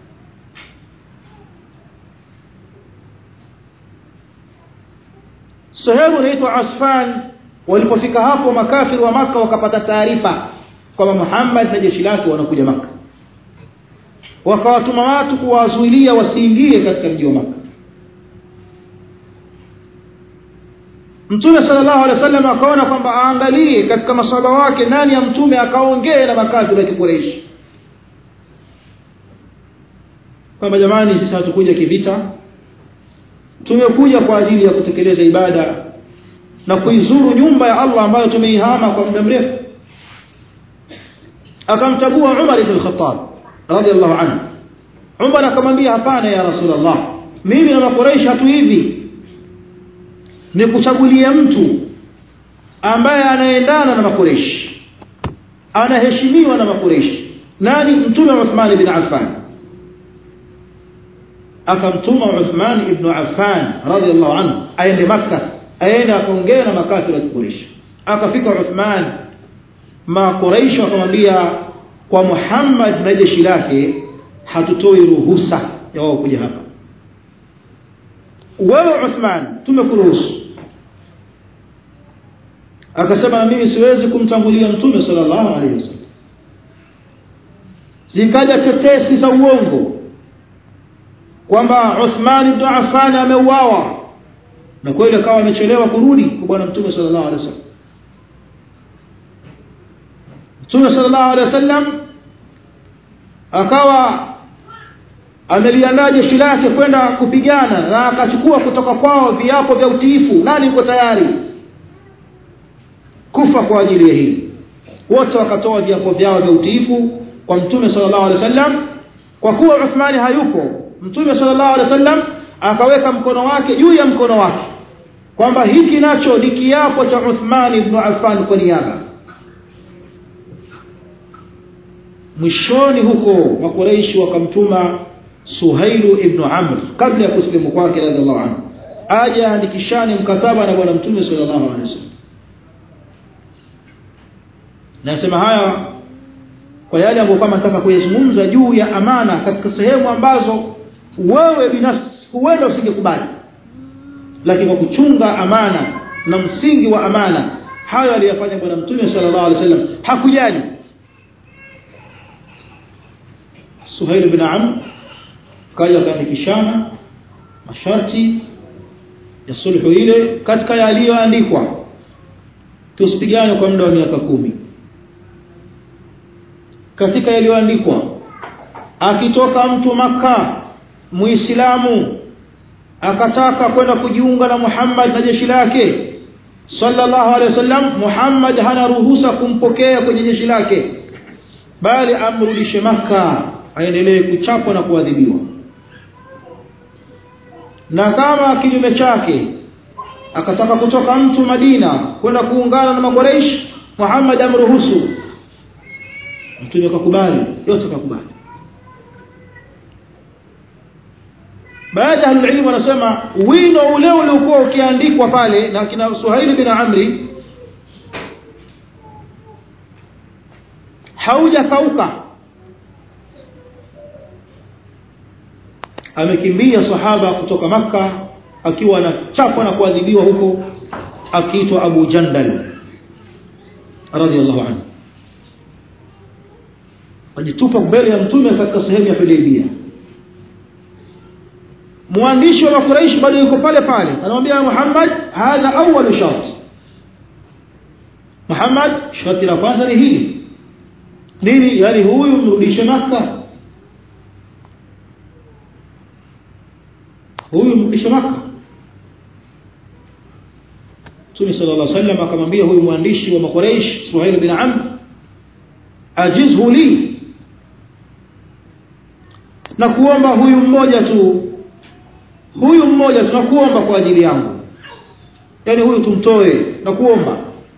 sehemu inaitwa asfan walipofika hapo makafiri wa maka wakapata taarifa kwamba muhammad na jeshi lake wanakuja maka wakawatuma watu kuwazuilia wasiingie katika mji wa maka mtume sallallahu alaihi wasallam akaona kwamba aangalie katika masahaba wake nani ya mtume akaongee na makafiri wa kikureishi kwamba jamani sisi hatukuja kivita tumekuja kwa ajili ya kutekeleza ibada na kuizuru nyumba ya Allah ambayo tumeihama kwa muda mrefu akamchagua Umar ibn Khattab radhiallahu anhu Umar akamwambia hapana ya Rasulullah mimi na Quraysh hatu hivi ni kuchagulia mtu ambaye anaendana na Makureish anaheshimiwa na Makureish nani mtume Uthman ibn Affan akamtuma Uthman ibn Affan radhiallahu anhu aende Makka aende akaongea na makafiri wa Quraysh akafika Uthman ma Quraysh wakamwambia kwa Muhammad na jeshi lake hatutoi ruhusa ya wao kuja hapa wewe Uthman tumekuruhusu akasema na mimi siwezi kumtangulia mtume sallallahu alaihi wasallam zikaja tetesi za uongo kwamba Uthman ibn Affan ameuawa na kweli akawa amechelewa kurudi kwa bwana mtume sallallahu alaihi wasallam mtume sallallahu alaihi wasallam akawa ameliandaa jeshi lake kwenda kupigana na akachukua kutoka kwao viapo vya utiifu nani yuko tayari kufa kwa ajili ya hili wote wakatoa viapo vyao vya utiifu kwa mtume sallallahu alaihi wasallam kwa kuwa Uthmani hayupo mtume sallallahu alaihi wasallam akaweka mkono wake juu ya mkono wake kwamba hiki nacho ni kiapo cha Uthman ibn Affan kwa niaba mwishoni huko makureishi wakamtuma Suhailu ibn Amr kabla ya kusilimu kwake radhiallahu anhu aje andikishane mkataba na bwana mtume sallallahu alaihi wasallam nasema haya kwa yale ambayo kama nataka kuyazungumza juu ya amana katika sehemu ambazo wewe binafsi huenda usingekubali lakini kwa kuchunga amana na msingi wa amana hayo aliyofanya bwana mtume sallallahu alaihi wasallam hakujali Suhail bin Amr kaja akaandikishana masharti ya sulhu ile katika yaliyoandikwa tusipigane kwa muda wa miaka kumi katika yaliyoandikwa akitoka mtu maka muislamu akataka kwenda kujiunga na Muhammad na jeshi lake sallallahu alaihi wasallam Muhammad hana ruhusa kumpokea kwenye jeshi lake bali amrudishe maka aendelee kuchapwa na kuadhibiwa na kama kinyume chake akataka kutoka mtu Madina kwenda kuungana na Makuraish Muhammad amruhusu mtume akakubali yote akakubali baada ya ilmu wanasema wino ule uliokuwa ukiandikwa pale na kina Suhaili bin Amri haujakauka amekimbia sahaba kutoka maka akiwa anachapwa na kuadhibiwa huko akiitwa Abu Jandal radhiallahu anhu ajitupa mbele ya mtume katika sehemu ya Hudaybiyah mwandishi wa Quraysh bado yuko pale pale anamwambia Muhammad hadha awwal shart Muhammad sharti la kwanza ni hili nini yani huyu mrudishe maka huyu mrudishe maka Mtume sallallahu alaihi wasallam akamwambia huyu mwandishi wa Makuraish Suhail bin Amr ajizhu li na kuomba huyu mmoja tu huyu mmoja tunakuomba kwa ajili yangu yani huyu tumtoe na kuomba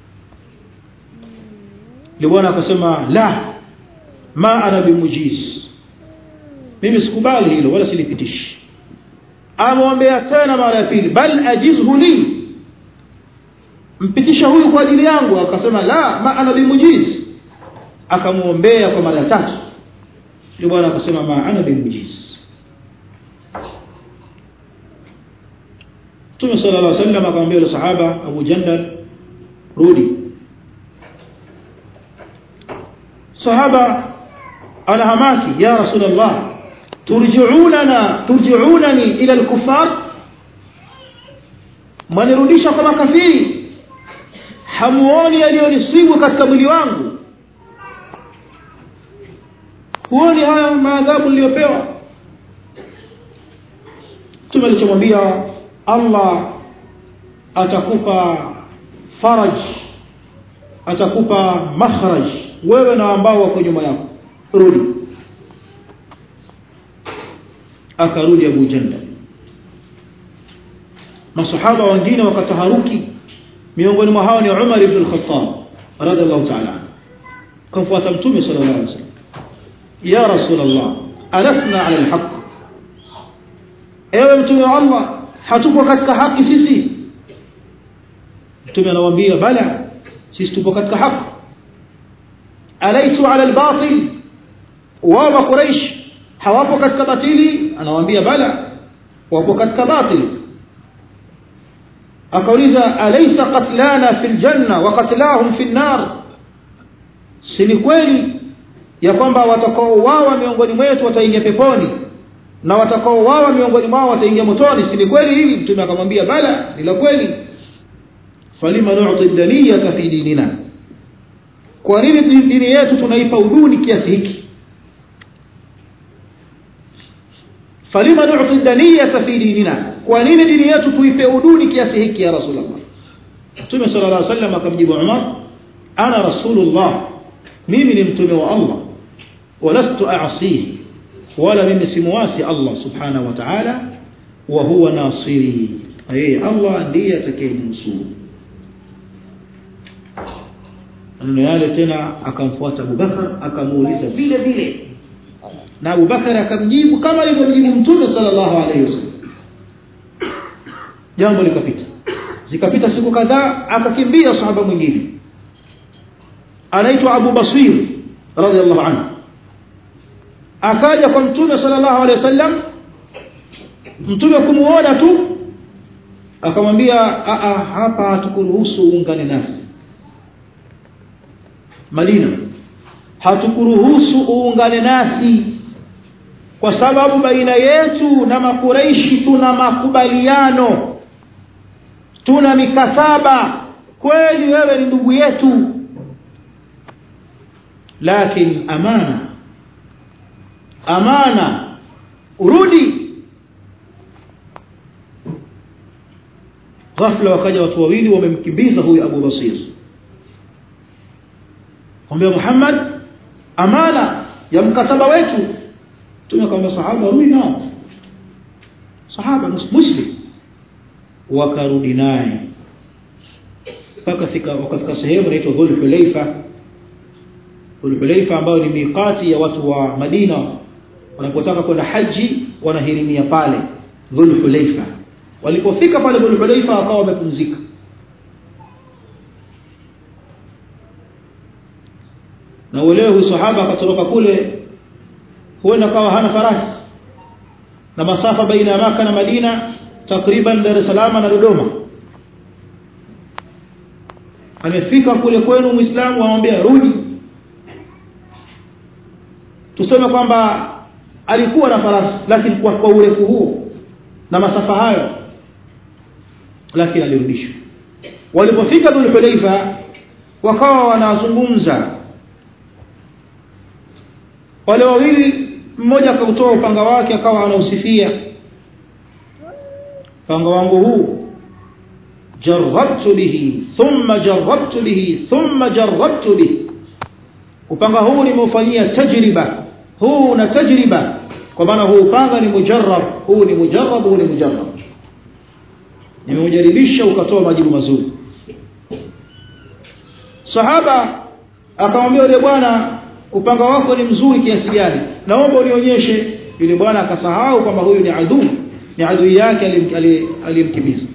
ndio bwana akasema la ma ana bimujiz mimi sikubali hilo wala silipitishi amwombea tena mara ya pili bal ajizhu li mpitisha huyu kwa ajili yangu akasema la ma ana bimujiz akamwombea kwa mara ya tatu ndio bwana akasema ma ana bimujiz Mtume sallallahu alaihi wasallam akamwambia yule sahaba Abu Jandal rudi sahaba anahamaki ya rasulullah turji'unana turji'unani ila al-kuffar mwanirudisha kwa makafiri hamuoni aliyonisibu katika mwili wangu huoni haya maadhabu niliyopewa Mtume alichomwambia Allah atakupa faraj atakupa makhraj wewe na ambao wako nyuma yako rudi akarudi Abu Janda masahaba wengine wakataharuki miongoni mwa hao ni Umar ibn al-Khattab radhiallahu ta'ala kumfuata mtume sallallahu alaihi wasallam ya rasulullah alasna ala alhaq ewe mtume wa Allah hatuko katika haki sisi mtume anawaambia bala sisi tupo katika haki alaisu ala albatil wa quraish hawapo katika batili anawaambia bala wapo katika batili akauliza alaysa qatlana fil janna wa qatlahum fil nar si ni kweli ya kwamba watakaouawa miongoni mwetu wataingia peponi na watakaouawa miongoni mwao wataingia motoni si ni kweli hili mtume akamwambia bala ni la kweli falima nu'ti daniyata fi dinina kwa nini dini yetu tunaipa uduni kiasi hiki falima nu'ti daniyata fi dinina kwa nini dini yetu tuipe uduni kiasi hiki ya rasulullah mtume sallallahu alaihi wasallam akamjibu umar ana rasulullah mimi ni mtume wa allah walastu a'sihi wala mimi simuasi allah subhanahu wa ta'ala wa huwa nasiri yeye allah ndiye atakayenusuru maneno yale tena akamfuata Abubakar akamuuliza vile vile na Abubakar akamjibu kama alivyomjibu Mtume sallallahu alaihi wasallam jambo likapita zikapita siku kadhaa akakimbia sahaba mwingine anaitwa Abu Basir radhiallahu anhu akaja kwa Mtume sallallahu alaihi wasallam Mtume kumuona tu akamwambia hapa hatukuruhusu uungane nasi Madina hatukuruhusu uungane nasi kwa sababu baina yetu na makuraishi tuna makubaliano tuna mikataba kweli wewe ni ndugu yetu lakini amana amana urudi ghafla wakaja watu wawili wamemkimbiza huyu Abu Basir kwambia Muhammad amana ya mkataba wetu tumekwambia sahaba rudi nao sahaba muslim wakarudi naye mpaka fika wakafika sehemu inaitwa Dhul Hulaifa Dhul Hulaifa ambayo ni miqati ya watu wa Madina wanapotaka kwenda haji wanahirimia pale Dhul Hulaifa walipofika pale Dhul Hulaifa wakawa wamepumzika na uelewe huyu sahaba akatoroka kule huenda kawa hana farasi na masafa baina ya maka na Madina takriban Dar es Salaam na Dodoma amefika kule kwenu muislamu anamwambia rudi tuseme kwamba alikuwa na farasi lakini kwa, kwa urefu huo na masafa hayo lakini alirudishwa walipofika Dhul Hulaifa wakawa wanazungumza wale wawili mmoja akautoa upanga wake akawa anausifia upanga wangu huu jarabtu bihi thumma jarabtu bihi thumma jarabtu bihi upanga huu nimeufanyia tajriba huu na tajriba kwa maana huu upanga ni mujarrab huu ni mujarrab huu ni mujarrab nimeujaribisha ukatoa majibu mazuri sahaba akamwambia yule bwana upanga wako ni mzuri kiasi gani naomba unionyeshe yule bwana akasahau kwamba huyu ni adui ni adui yake aliyemkimbiza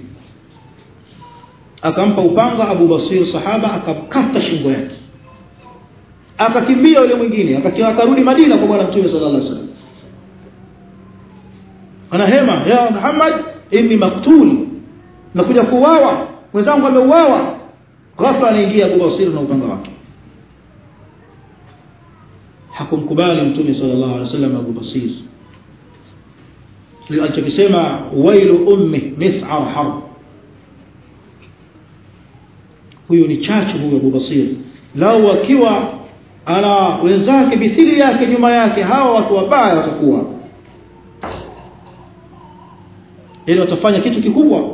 akampa upanga Abu Basir sahaba akamkata shingo yake akakimbia yule mwingine akarudi Madina kwa bwana Mtume sallallahu alaihi wasallam anahema ya Muhammad inni maktul nakuja kuuawa mwenzangu ameuawa ghafla anaingia Abu Basir na upanga wake hakumkubali Mtume sallallahu alaihi wasallam Abu Basir alichokisema wailu ummi mis'ar harb huyu ni chachu huyu Abu Basir lao akiwa ana wenzake mithili yake nyuma yake hawa watu wabaya watakuwa ili watafanya kitu kikubwa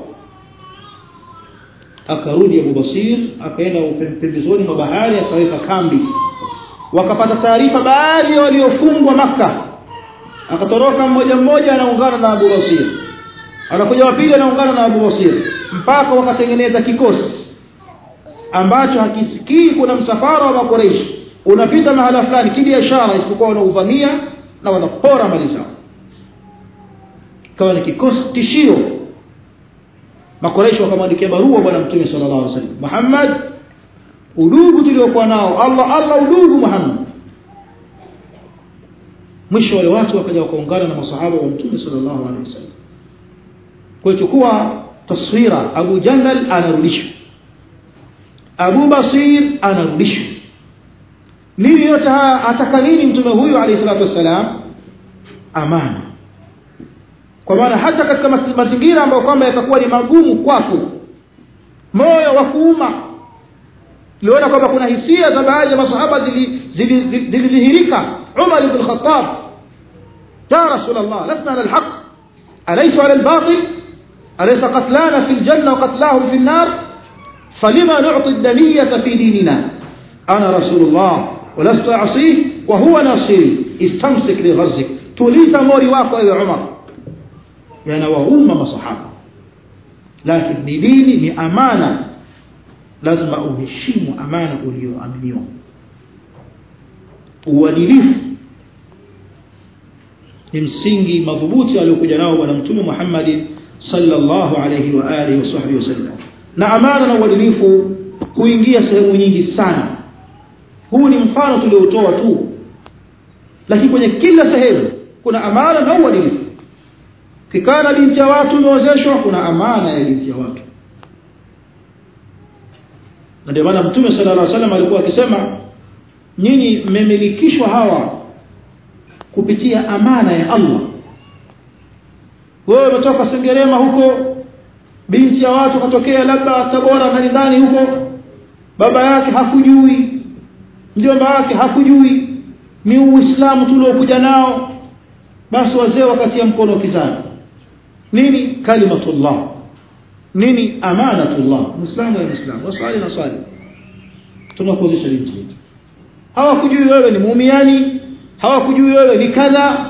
akarudi Abu Basir akaenda pembezoni mwa bahari akaweka kambi wakapata taarifa baadhi ya waliofungwa maka akatoroka mmoja mmoja anaungana na Abu Basir anakuja wa pili anaungana na Abu Basir mpaka wakatengeneza kikosi ambacho hakisikii kuna msafara wa makoreishi unapita mahala fulani kibiashara isipokuwa wanauvamia na wanapora mali zao kama ni kikosi tishio makoreishi wakamwandikia barua bwana mtume sallallahu alaihi wasallam Muhammad udugu tuliokuwa nao Allah Allah udugu Muhammad mwisho wale watu wakaja wakaungana na masahaba wa mtume sallallahu alaihi wasallam kwa chukua taswira Abu Jandal anarudishwa Abu Basir anarudishwa nini yote haya ataka nini mtume huyu alayhi salatu wasalam amani kwa maana hata katika mazingira ambayo kwamba yatakuwa ni magumu kwako moyo wa kuuma liona kwamba kuna hisia za baadhi ya masahaba zilidhihirika Umar ibn Khattab ya Rasul Allah lasna ala alhaq alaysa ala albatil alaysa qatlana fi aljanna wa qatlahum fi النار فلما نعطي الدنية في ديننا أنا رسول الله ولست أعصيه وهو ناصري استمسك لغرزك توليت موري واقع يا عمر يعني وهم مصحابة لكن ni dini ni amana lazima uheshimu amana uliyoaminiwa uadilifu ni msingi madhubuti aliokuja nao bwana mtume Muhammad sallallahu alayhi wa alihi wasahbihi wasallam na amana na uadilifu huingia sehemu nyingi sana huu ni mfano tuliotoa tu lakini kwenye kila sehemu kuna amana na uadilifu kikana binti ya watu imeozeshwa kuna amana ya binti ya watu na ndio maana mtume sallallahu alaihi wasallam alikuwa akisema nyinyi mmemilikishwa hawa kupitia amana ya Allah wewe umetoka Sengerema huko binti ya watu katokea labda Tabora ndani ndani huko baba yake hakujui mjomba wake hakujui ni uislamu tuliokuja nao basi wazee wakatia mkono kizani nini kalimatullah nini amanatullah muislamu ni muislamu wasali na swali tunakuozesha binti yetu hawakujui wewe ni muumiani hawakujui wewe ni kadha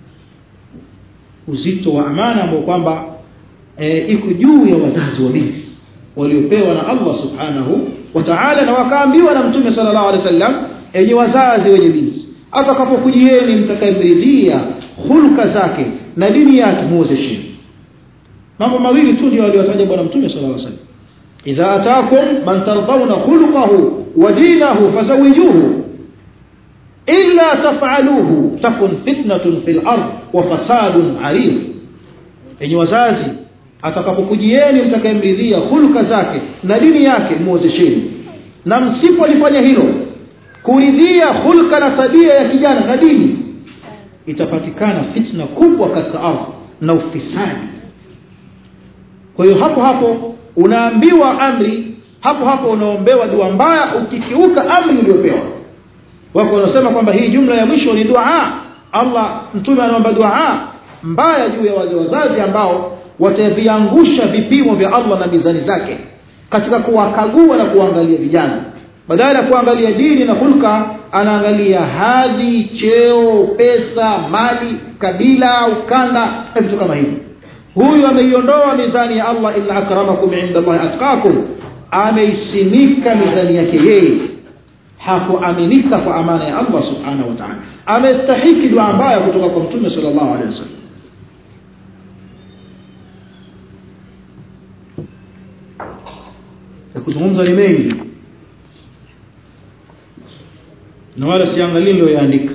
uzito wa amana ambao kwamba e, iko juu ya wazazi wa binti waliopewa na Allah subhanahu wa ta'ala na wakaambiwa na mtume sallallahu alaihi wasallam enye wazazi wenye binti atakapokujieni mtakayemridhia hulka zake na dini yake muozesheni mambo mawili tu ndio aliyotaja bwana mtume sallallahu alaihi wasallam idha ataakum man tardawna khuluquhu wa dinahu fazawijuhu illa taf'aluhu takun fitnatun fil ard wa fasadun arid enyi wazazi atakapokujieni mtakayemridhia hulka zake na dini yake muozesheni na msipolifanya hilo kuridhia hulka na tabia ya kijana na dini itapatikana fitna kubwa katika ardhi na ufisadi kwa hiyo hapo hapo unaambiwa amri hapo hapo unaombewa dua mbaya ukikiuka amri uliyopewa wako wanasema kwamba hii jumla ya mwisho ni dua Allah mtume anaomba dua mbaya juu ya wale wazazi ambao wataviangusha vipimo vya Allah na mizani zake katika kuwakagua na kuangalia vijana badala ya kuangalia dini na hulka anaangalia hadhi cheo pesa mali kabila ukanda na vitu kama hivyo huyu ameiondoa mizani ya allah inna akramakum inda llahi atqakum ameisimika mizani yake yeye hakuaminika kwa amana ya allah subhanahu wa taala amestahiki dua mbaya kutoka kwa mtume sal llahu alehi wasallam ya kuzungumza ni mengi na wala siangalii niliyoyaandika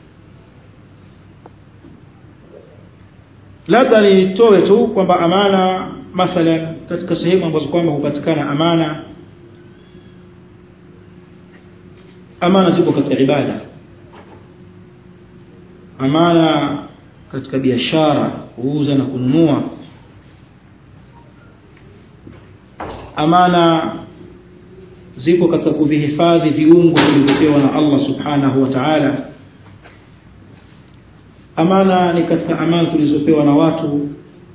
labda nitoe tu kwamba amana mathalan katika sehemu ambazo kwamba hupatikana amana amana ziko katika ibada amana katika biashara kuuza na kununua amana zipo katika kuvihifadhi viungo vilivyopewa na allah subhanahu wa taala amana ni katika amana tulizopewa na watu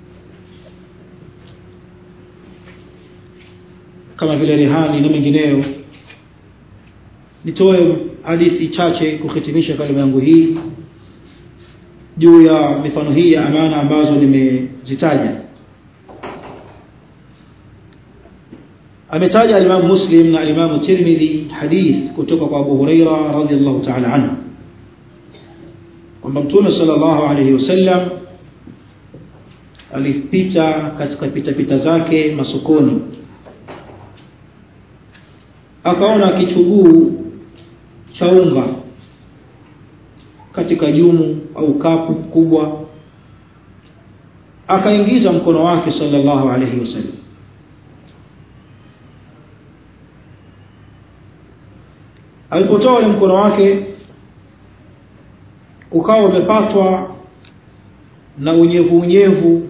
kama vile rehani na mengineyo nitoe hadithi chache kuhitimisha kalima yangu hii juu ya mifano hii ya amana ambazo nimezitaja ametaja alimamu muslim na alimamu tirmidhi hadith kutoka kwa abu hureira radiallahu taala anhu kwamba mtume sala llahu alaihi wasallam alipita katika pitapita zake masokoni akaona kichuguu cha unga katika jumu au kapu kubwa akaingiza mkono wake sala llahu alaihi wasallam alipotoa ule mkono wake ukawa umepatwa na unyevu unyevu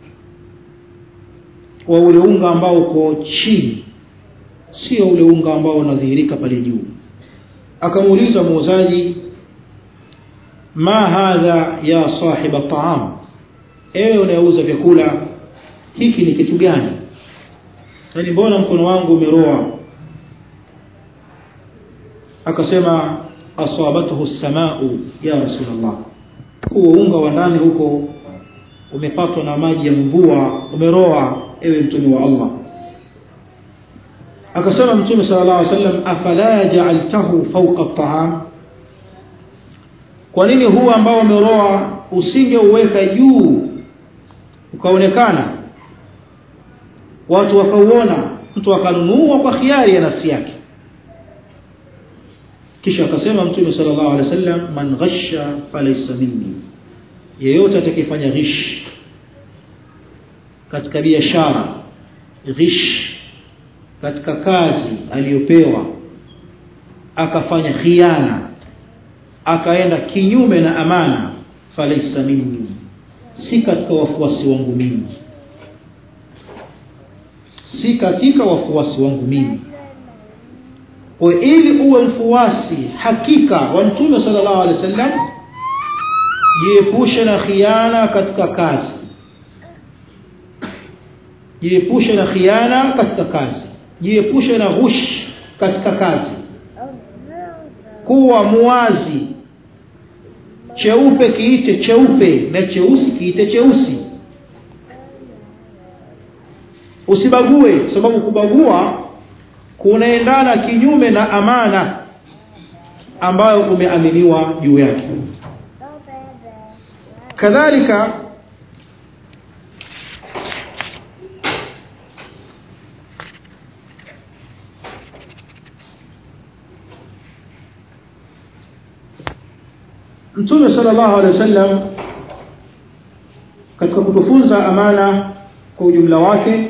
wa ule unga ambao uko chini sio ule unga ambao unadhihirika pale juu akamuuliza muuzaji ma hadha ya sahiba taam ewe unayeuza vyakula hiki ni kitu gani yaani mbona mkono wangu umeroa akasema asabathu samau ya rasulllah huo unga wa ndani huko umepatwa na maji ya mvua umeroa ewe mtume wa allah akasema mtume sala llah alih sallam afala jaaltahu fauqa taam kwa nini huu ambao umeroa usingeuweka juu ukaonekana watu wakauona mtu akanunua kwa khiari ya nafsi yake kisha akasema mtume sala llahu alehi wa sallam man ghasha falaisa minni yeyote atakayefanya ghish katika biashara ghish katika kazi aliyopewa akafanya khiana akaenda kinyume na amana falaisa minni si katika wafuasi wangu mimi si katika wafuasi wangu mimi kwa ili uwe mfuasi hakika wa mtume sala llahu alehi wa sallam jiepushe na khiana katika kazi jiepushe na khiana katika kazi jiepushe na ghush katika kazi kuwa muwazi cheupe kiite cheupe na cheusi kiite cheusi usibague kwa sababu kubagua kunaendana kinyume na amana ambayo umeaminiwa juu yake kadhalika mtume sala llahu alehi wa sallam katika kutufunza amana kwa ujumla wake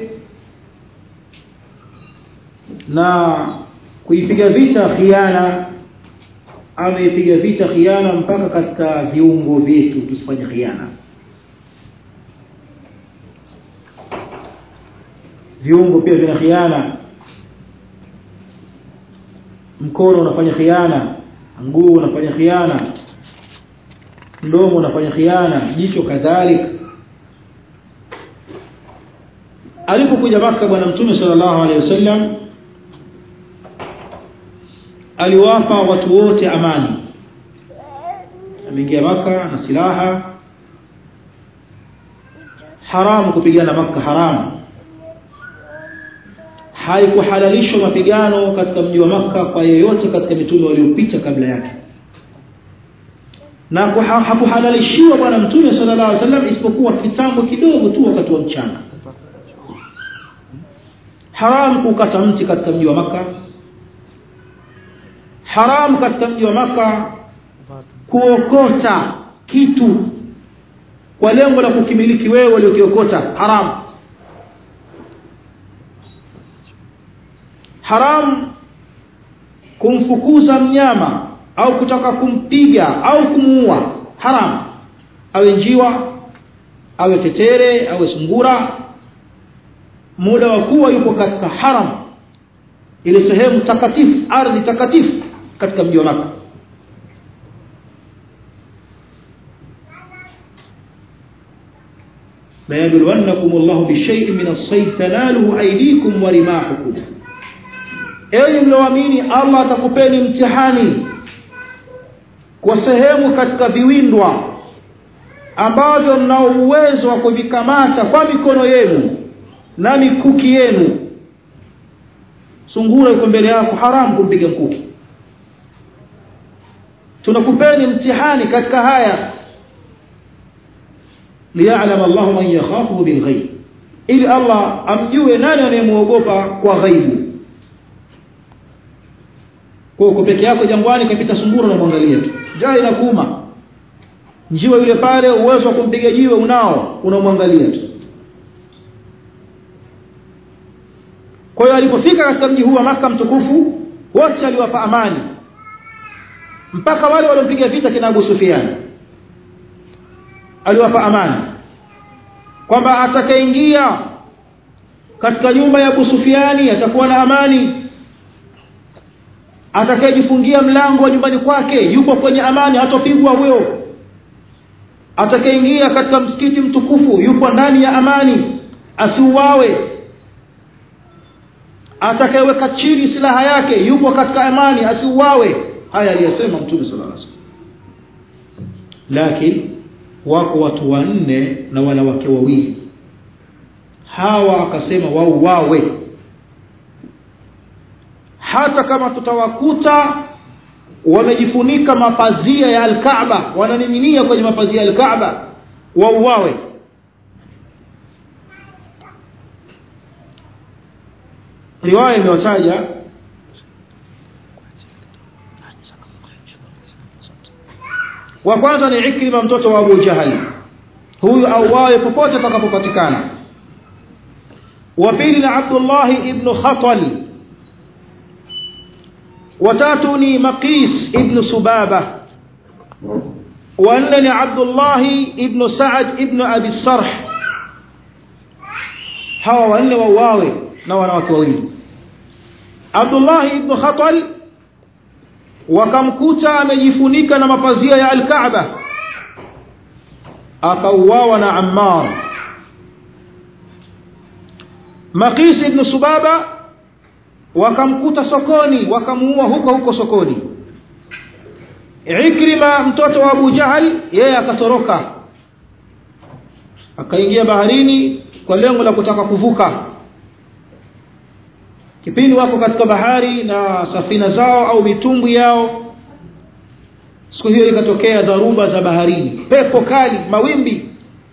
na kuipiga vita khiana ameipiga vita khiana mpaka katika viungo vyetu tusifanye khiana viungo pia vina khiana mkono unafanya khiana mguu unafanya khiana mdomo unafanya khiana jicho kadhalika alipokuja maka bwana mtume sallallahu alaihi wasallam aliwapa watu wote amani ameingia maka na silaha haramu kupigana maka haramu haikuhalalishwa mapigano katika mji wa maka kwa yeyote katika mitume waliopita kabla yake na hakuhalalishiwa bwana mtume sallallahu alaihi wasallam isipokuwa kitambo kidogo tu wakati wa mchana haramu kukata mti katika mji wa maka haramu katika mji wa maka kuokota kitu kwa lengo la kukimiliki wewe uliokiokota haramu haramu kumfukuza mnyama au kutaka kumpiga au kumuua haramu awe njiwa awe tetere awe sungura muda wa kuwa yuko katika haram ile sehemu takatifu ardhi takatifu katika mji wa maka la yabluwannakum Allahu bishay'in min as-sayd tanaluhu aydikum wa rimahukum enyi mlioamini Allah atakupeni mtihani kwa sehemu katika viwindwa ambavyo mnao uwezo wa kuvikamata kwa mikono yenu na mikuki yenu sungura yuko mbele yako haramu kumpiga mkuki tunakupeni mtihani katika haya liya'lam Allah man yakhafu bilghaib ili Allah amjue nani anayemuogopa kwa ghaibu kwa uko peke yako jangwani kapita sungura na mwangalia tu njaa inakuuma njiwa yule pale uwezo wa kumpiga jiwe unao unamwangalia tu kwa hiyo alipofika katika mji huu wa maka mtukufu wote aliwapa amani mpaka wale waliompiga vita kina Abu Sufyan aliwapa amani kwamba atakayeingia katika nyumba ya Abu Sufiani atakuwa na amani atakayejifungia mlango wa nyumbani kwake yupo kwenye amani hatopigwa huyo atakayeingia katika msikiti mtukufu yupo ndani ya amani asiuawe atakayeweka chini silaha yake yupo katika amani asiuawe haya aliyosema mtume sallallahu alaihi wasallam lakini wako watu wanne na wanawake wawili hawa akasema wauawe hata kama tutawakuta wamejifunika mapazia ya alkaaba wananing'inia kwenye mapazia ya alkaaba wauawe riwaya imewataja wa kwanza ni Ikrima mtoto wa Abu Jahal huyu auawe popote atakapopatikana wa pili ni Abdullah ibn Khatal watatu ni Maqis ibn Subaba wa nne ni Abdullah ibn Sa'ad ibn Abi Sarh hawa wanne wauawe na wanawake wawili Abdullah ibn Khatal wakamkuta amejifunika na mapazia ya al-Kaaba akauawa na Ammar Maqis ibn Subaba wakamkuta sokoni wakamuua huko huko sokoni Ikrima mtoto wa Abu Jahal yeye akatoroka akaingia baharini kwa lengo la kutaka kuvuka kipindi wako katika bahari na safina zao au mitumbwi yao siku hiyo ikatokea dharuba za baharini pepo kali mawimbi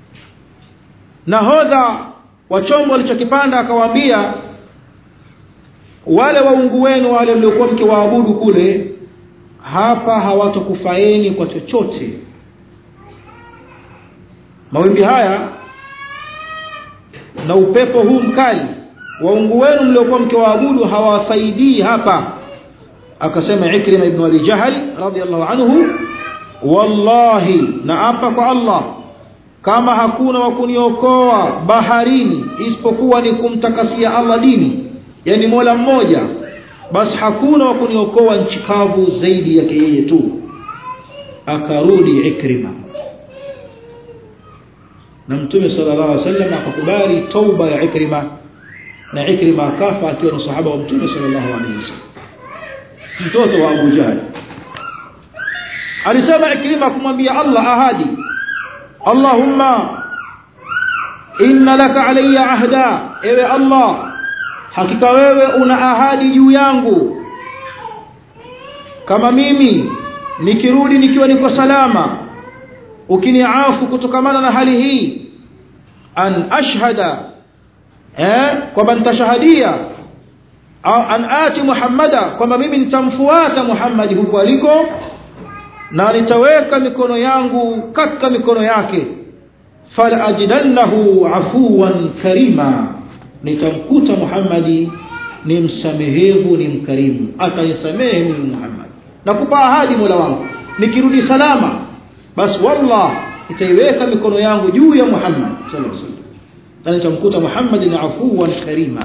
nahodha wa chombo alichokipanda akawaambia wale waungu wenu wale mliokuwa mkiwaabudu kule hapa hawatokufaeni kwa chochote mawimbi haya na upepo huu mkali waungu wenu mliokuwa mkiwaabudu hawawasaidii hapa akasema Ikrima ibn Abi Jahal radiyallahu anhu wallahi naapa kwa Allah kama hakuna wa kuniokoa baharini isipokuwa ni kumtakasia Allah dini yani Mola mmoja basi hakuna wa kuniokoa nchi kavu zaidi yake yeye tu akarudi Ikrima na Mtume sallallahu alaihi wasallam akakubali tauba ya Ikrima na Ikrima akafa akiwa ni sahaba wa Mtume sallallahu alaihi wasallam mtoto wa Abu Jahl alisema Ikrima kumwambia Allah ahadi Allahumma inna laka alayya ahda ewe Allah hakika wewe una ahadi juu yangu kama mimi nikirudi nikiwa niko salama ukiniafu kutokamana na hali hii an ashhada eh kwamba nitashahadia au an ati muhammada kwamba mimi nitamfuata muhammadi huko aliko na nitaweka mikono yangu katika mikono yake fala ajidannahu afuwan karima nitamkuta muhammadi ni msamehevu ni mkarimu atanisamehe mimi muhammad nakupa ahadi mola wangu nikirudi salama basi wallah nitaiweka mikono yangu juu ya muhammad sallallahu alaihi wasallam na nitamkuta muhammad ni afuwan karima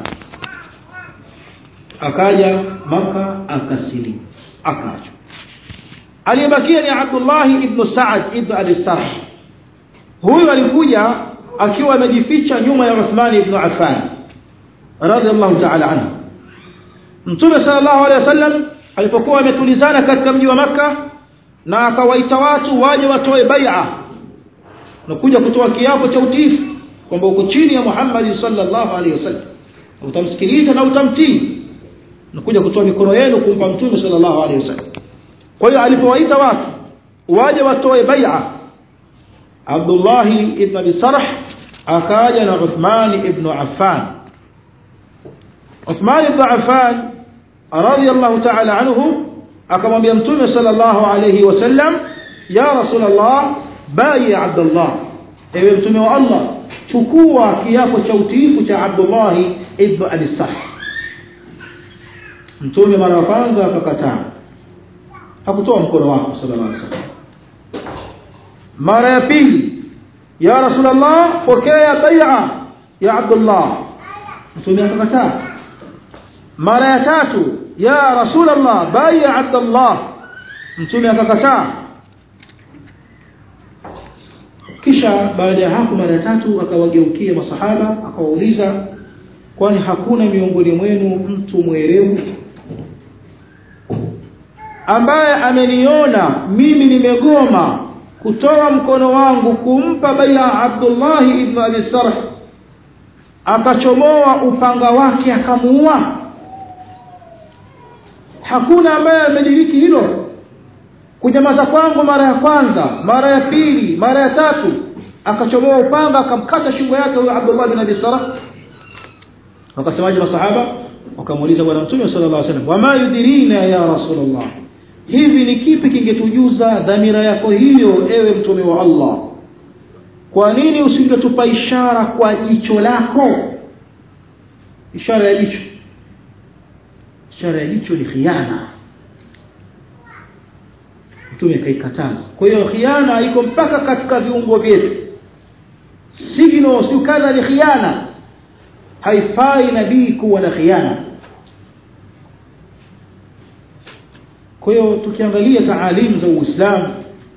akaja maka akasilimu akaachwa aliyebakia ni Abdullah ibn Sa'ad ibn Abi Sarh huyu alikuja akiwa amejificha nyuma ya Uthman ibn Affan radhiallahu ta'ala anhu Mtume sallallahu alaihi wasallam alipokuwa ametulizana katika mji wa maka na akawaita watu waje watoe bai'a na kuja kutoa kiapo cha utiifu kwamba uko chini ya Muhammad sallallahu alaihi wasallam utamsikiliza na utamtii na kuja kutoa mikono yenu kumpa Mtume sallallahu alaihi wasallam kwa hiyo alipowaita watu waje watoe bai'a Abdullah ibn Abi Sarh akaja na Uthman ibn Affan Uthman ibn Affan radiyallahu ta'ala anhu akamwambia Mtume sallallahu alayhi wasallam ya Rasulullah bai Abdullah ewe Mtume wa Allah chukua kiapo cha utiifu cha Abdullah ibn Abi Sarh Mtume mara ya kwanza akakataa hakutoa mkono wake sallallahu alaihi wasallam mara ya pili ya rasulullah pokea bai'a ya abdullah mtume akakataa mara ya tatu ya rasulullah bai'a abdullah mtume akakataa kisha baada ya hapo mara ya tatu akawageukia masahaba akawauliza kwani hakuna miongoni mwenu mtu mwerevu ambaye ameniona mimi nimegoma kutoa mkono wangu kumpa baia Abdullah ibn Abi Sarh akachomoa upanga wake akamuua hakuna ambaye amediriki hilo kunyamaza kwangu mara ya kwanza mara ya pili mara ya tatu akachomoa upanga akamkata shingo yake huyo Abdullah ibn Abi Sarh wakasemaje masahaba wakamuuliza bwana mtume sallallahu alaihi wasallam wama yudirina ya rasulullah hivi ni kipi kingetujuza dhamira yako hiyo ewe mtume wa Allah kwa nini usingetupa ishara kwa jicho lako ishara ya jicho ishara ya jicho ni khiana mtume akaikataza kwa hiyo khiana iko mpaka katika viungo vyetu signo si kadha ni khiana haifai nabii kuwa na khiana kwa hiyo tukiangalia taalimu za Uislamu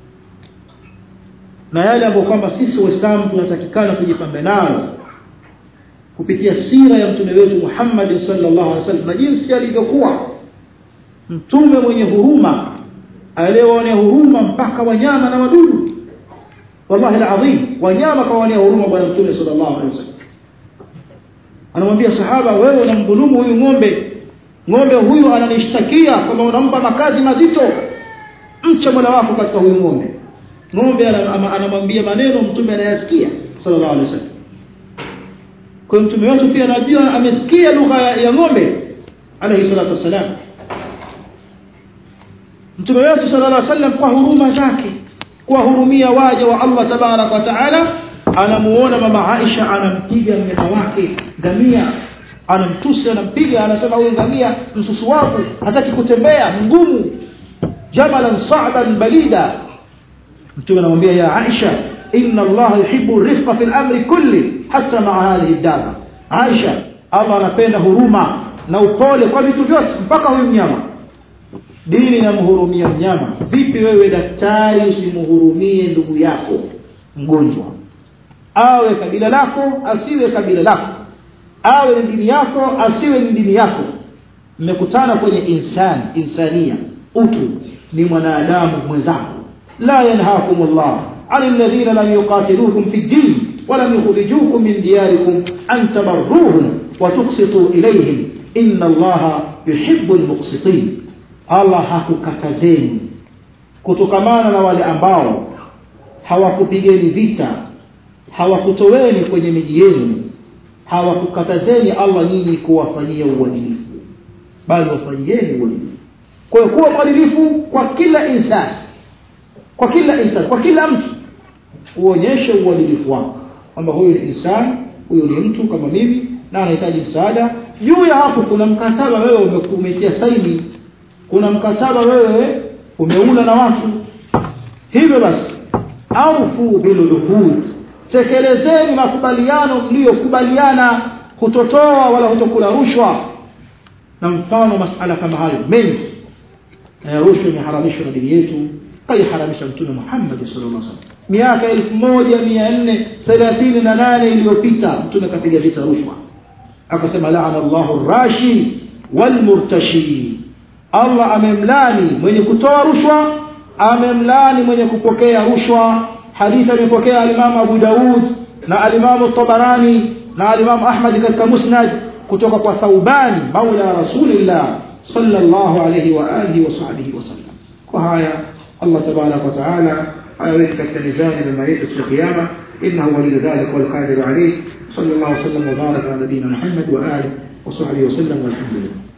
na yale ambayo kwamba sisi waislamu tunatakikana tujipambe nayo kupitia sira ya mtume wetu Muhammad sallallahu alaihi wasallam na jinsi alivyokuwa mtume mwenye huruma aliyewaonea huruma mpaka wanyama na wadudu wallahi alazim wanyama kawaonea huruma bwana mtume sallallahu alaihi wasallam anamwambia sahaba wewe unamdhulumu huyu ng'ombe ng'ombe huyu ananishtakia kwamba unampa makazi mazito mche mola wako katika huyu ng'ombe ng'ombe anamwambia maneno mtume anayasikia sallallahu alaihi wasallam kwa mtume wetu pia anajua amesikia lugha ya, ya ng'ombe alayhi salatu wassalam mtume wetu sallallahu alaihi wasallam kwa huruma zake kuwahurumia waja wa Allah tabarak wa taala anamuona mama Aisha anampiga mnyama wake ngamia anamtusi anampiga anasema huyu ngamia msusu wako hataki kutembea mgumu jamalan sa'ban balida mtume anamwambia ya Aisha inna Allah yuhibbu rifqa fil amri kulli hata ma'a hadhihi daba Aisha Allah anapenda huruma na upole kwa vitu vyote mpaka huyu mnyama dini inamhurumia mnyama vipi wewe daktari usimhurumie ndugu yako mgonjwa awe kabila lako asiwe kabila lako awe ni dini yako asiwe ni dini yako mmekutana kwenye insani insania utu ni mwanadamu mwenzako la yanhakum llah عن الذين لم يقاتلوكم في الدين ولم يخرجوكم من دياركم أن تبروهم وتقسطوا إليهم إن الله يحب المقسطين الله hakukatazeni kutokamana na wale ambao hawakupigeni vita hawakutoweni kwenye miji yenu hawakukatazeni allah nyinyi kuwafanyia uadilifu bali wafanyieni uadilifu kwa hiyo kuwa mwadilifu kwa kila insani kwa kila insani kwa kila mtu uonyeshe uadilifu wako kwamba huyu ni insani huyu ni mtu kama mimi na anahitaji msaada juu ya hapo kuna mkataba wewe umetia saini kuna mkataba wewe umeula na watu hivyo basi aufu biluluhud tekelezeni makubaliano mliyokubaliana hutotoa wala hutokula rushwa na mfano masala kama hayo mengi rushwa imeharamishwa na dini yetu kaiharamisha mtume muhammadi sallallahu alaihi wasallam miaka elfu moja mia nne thelathini na nane iliyopita mtume kapiga vita rushwa akasema laana llahu rashi walmurtashi allah amemlani mwenye kutoa rushwa amemlani mwenye kupokea rushwa hadithi amepokea alimamu abu daud na alimamu tabarani na alimamu ahmadi katika musnad kutoka kwa thaubani maula rasulillah sallallahu alayhi wa alihi wa sahbihi wasallam kwa haya allah tabaraka wa taala ayaweke katika mizani mema yetu siku ya kiyama innahu waliyu dhalik walqadiru alayh صلى الله وسلم وبارك على نبينا محمد واله وصحبه وسلم والحمد لله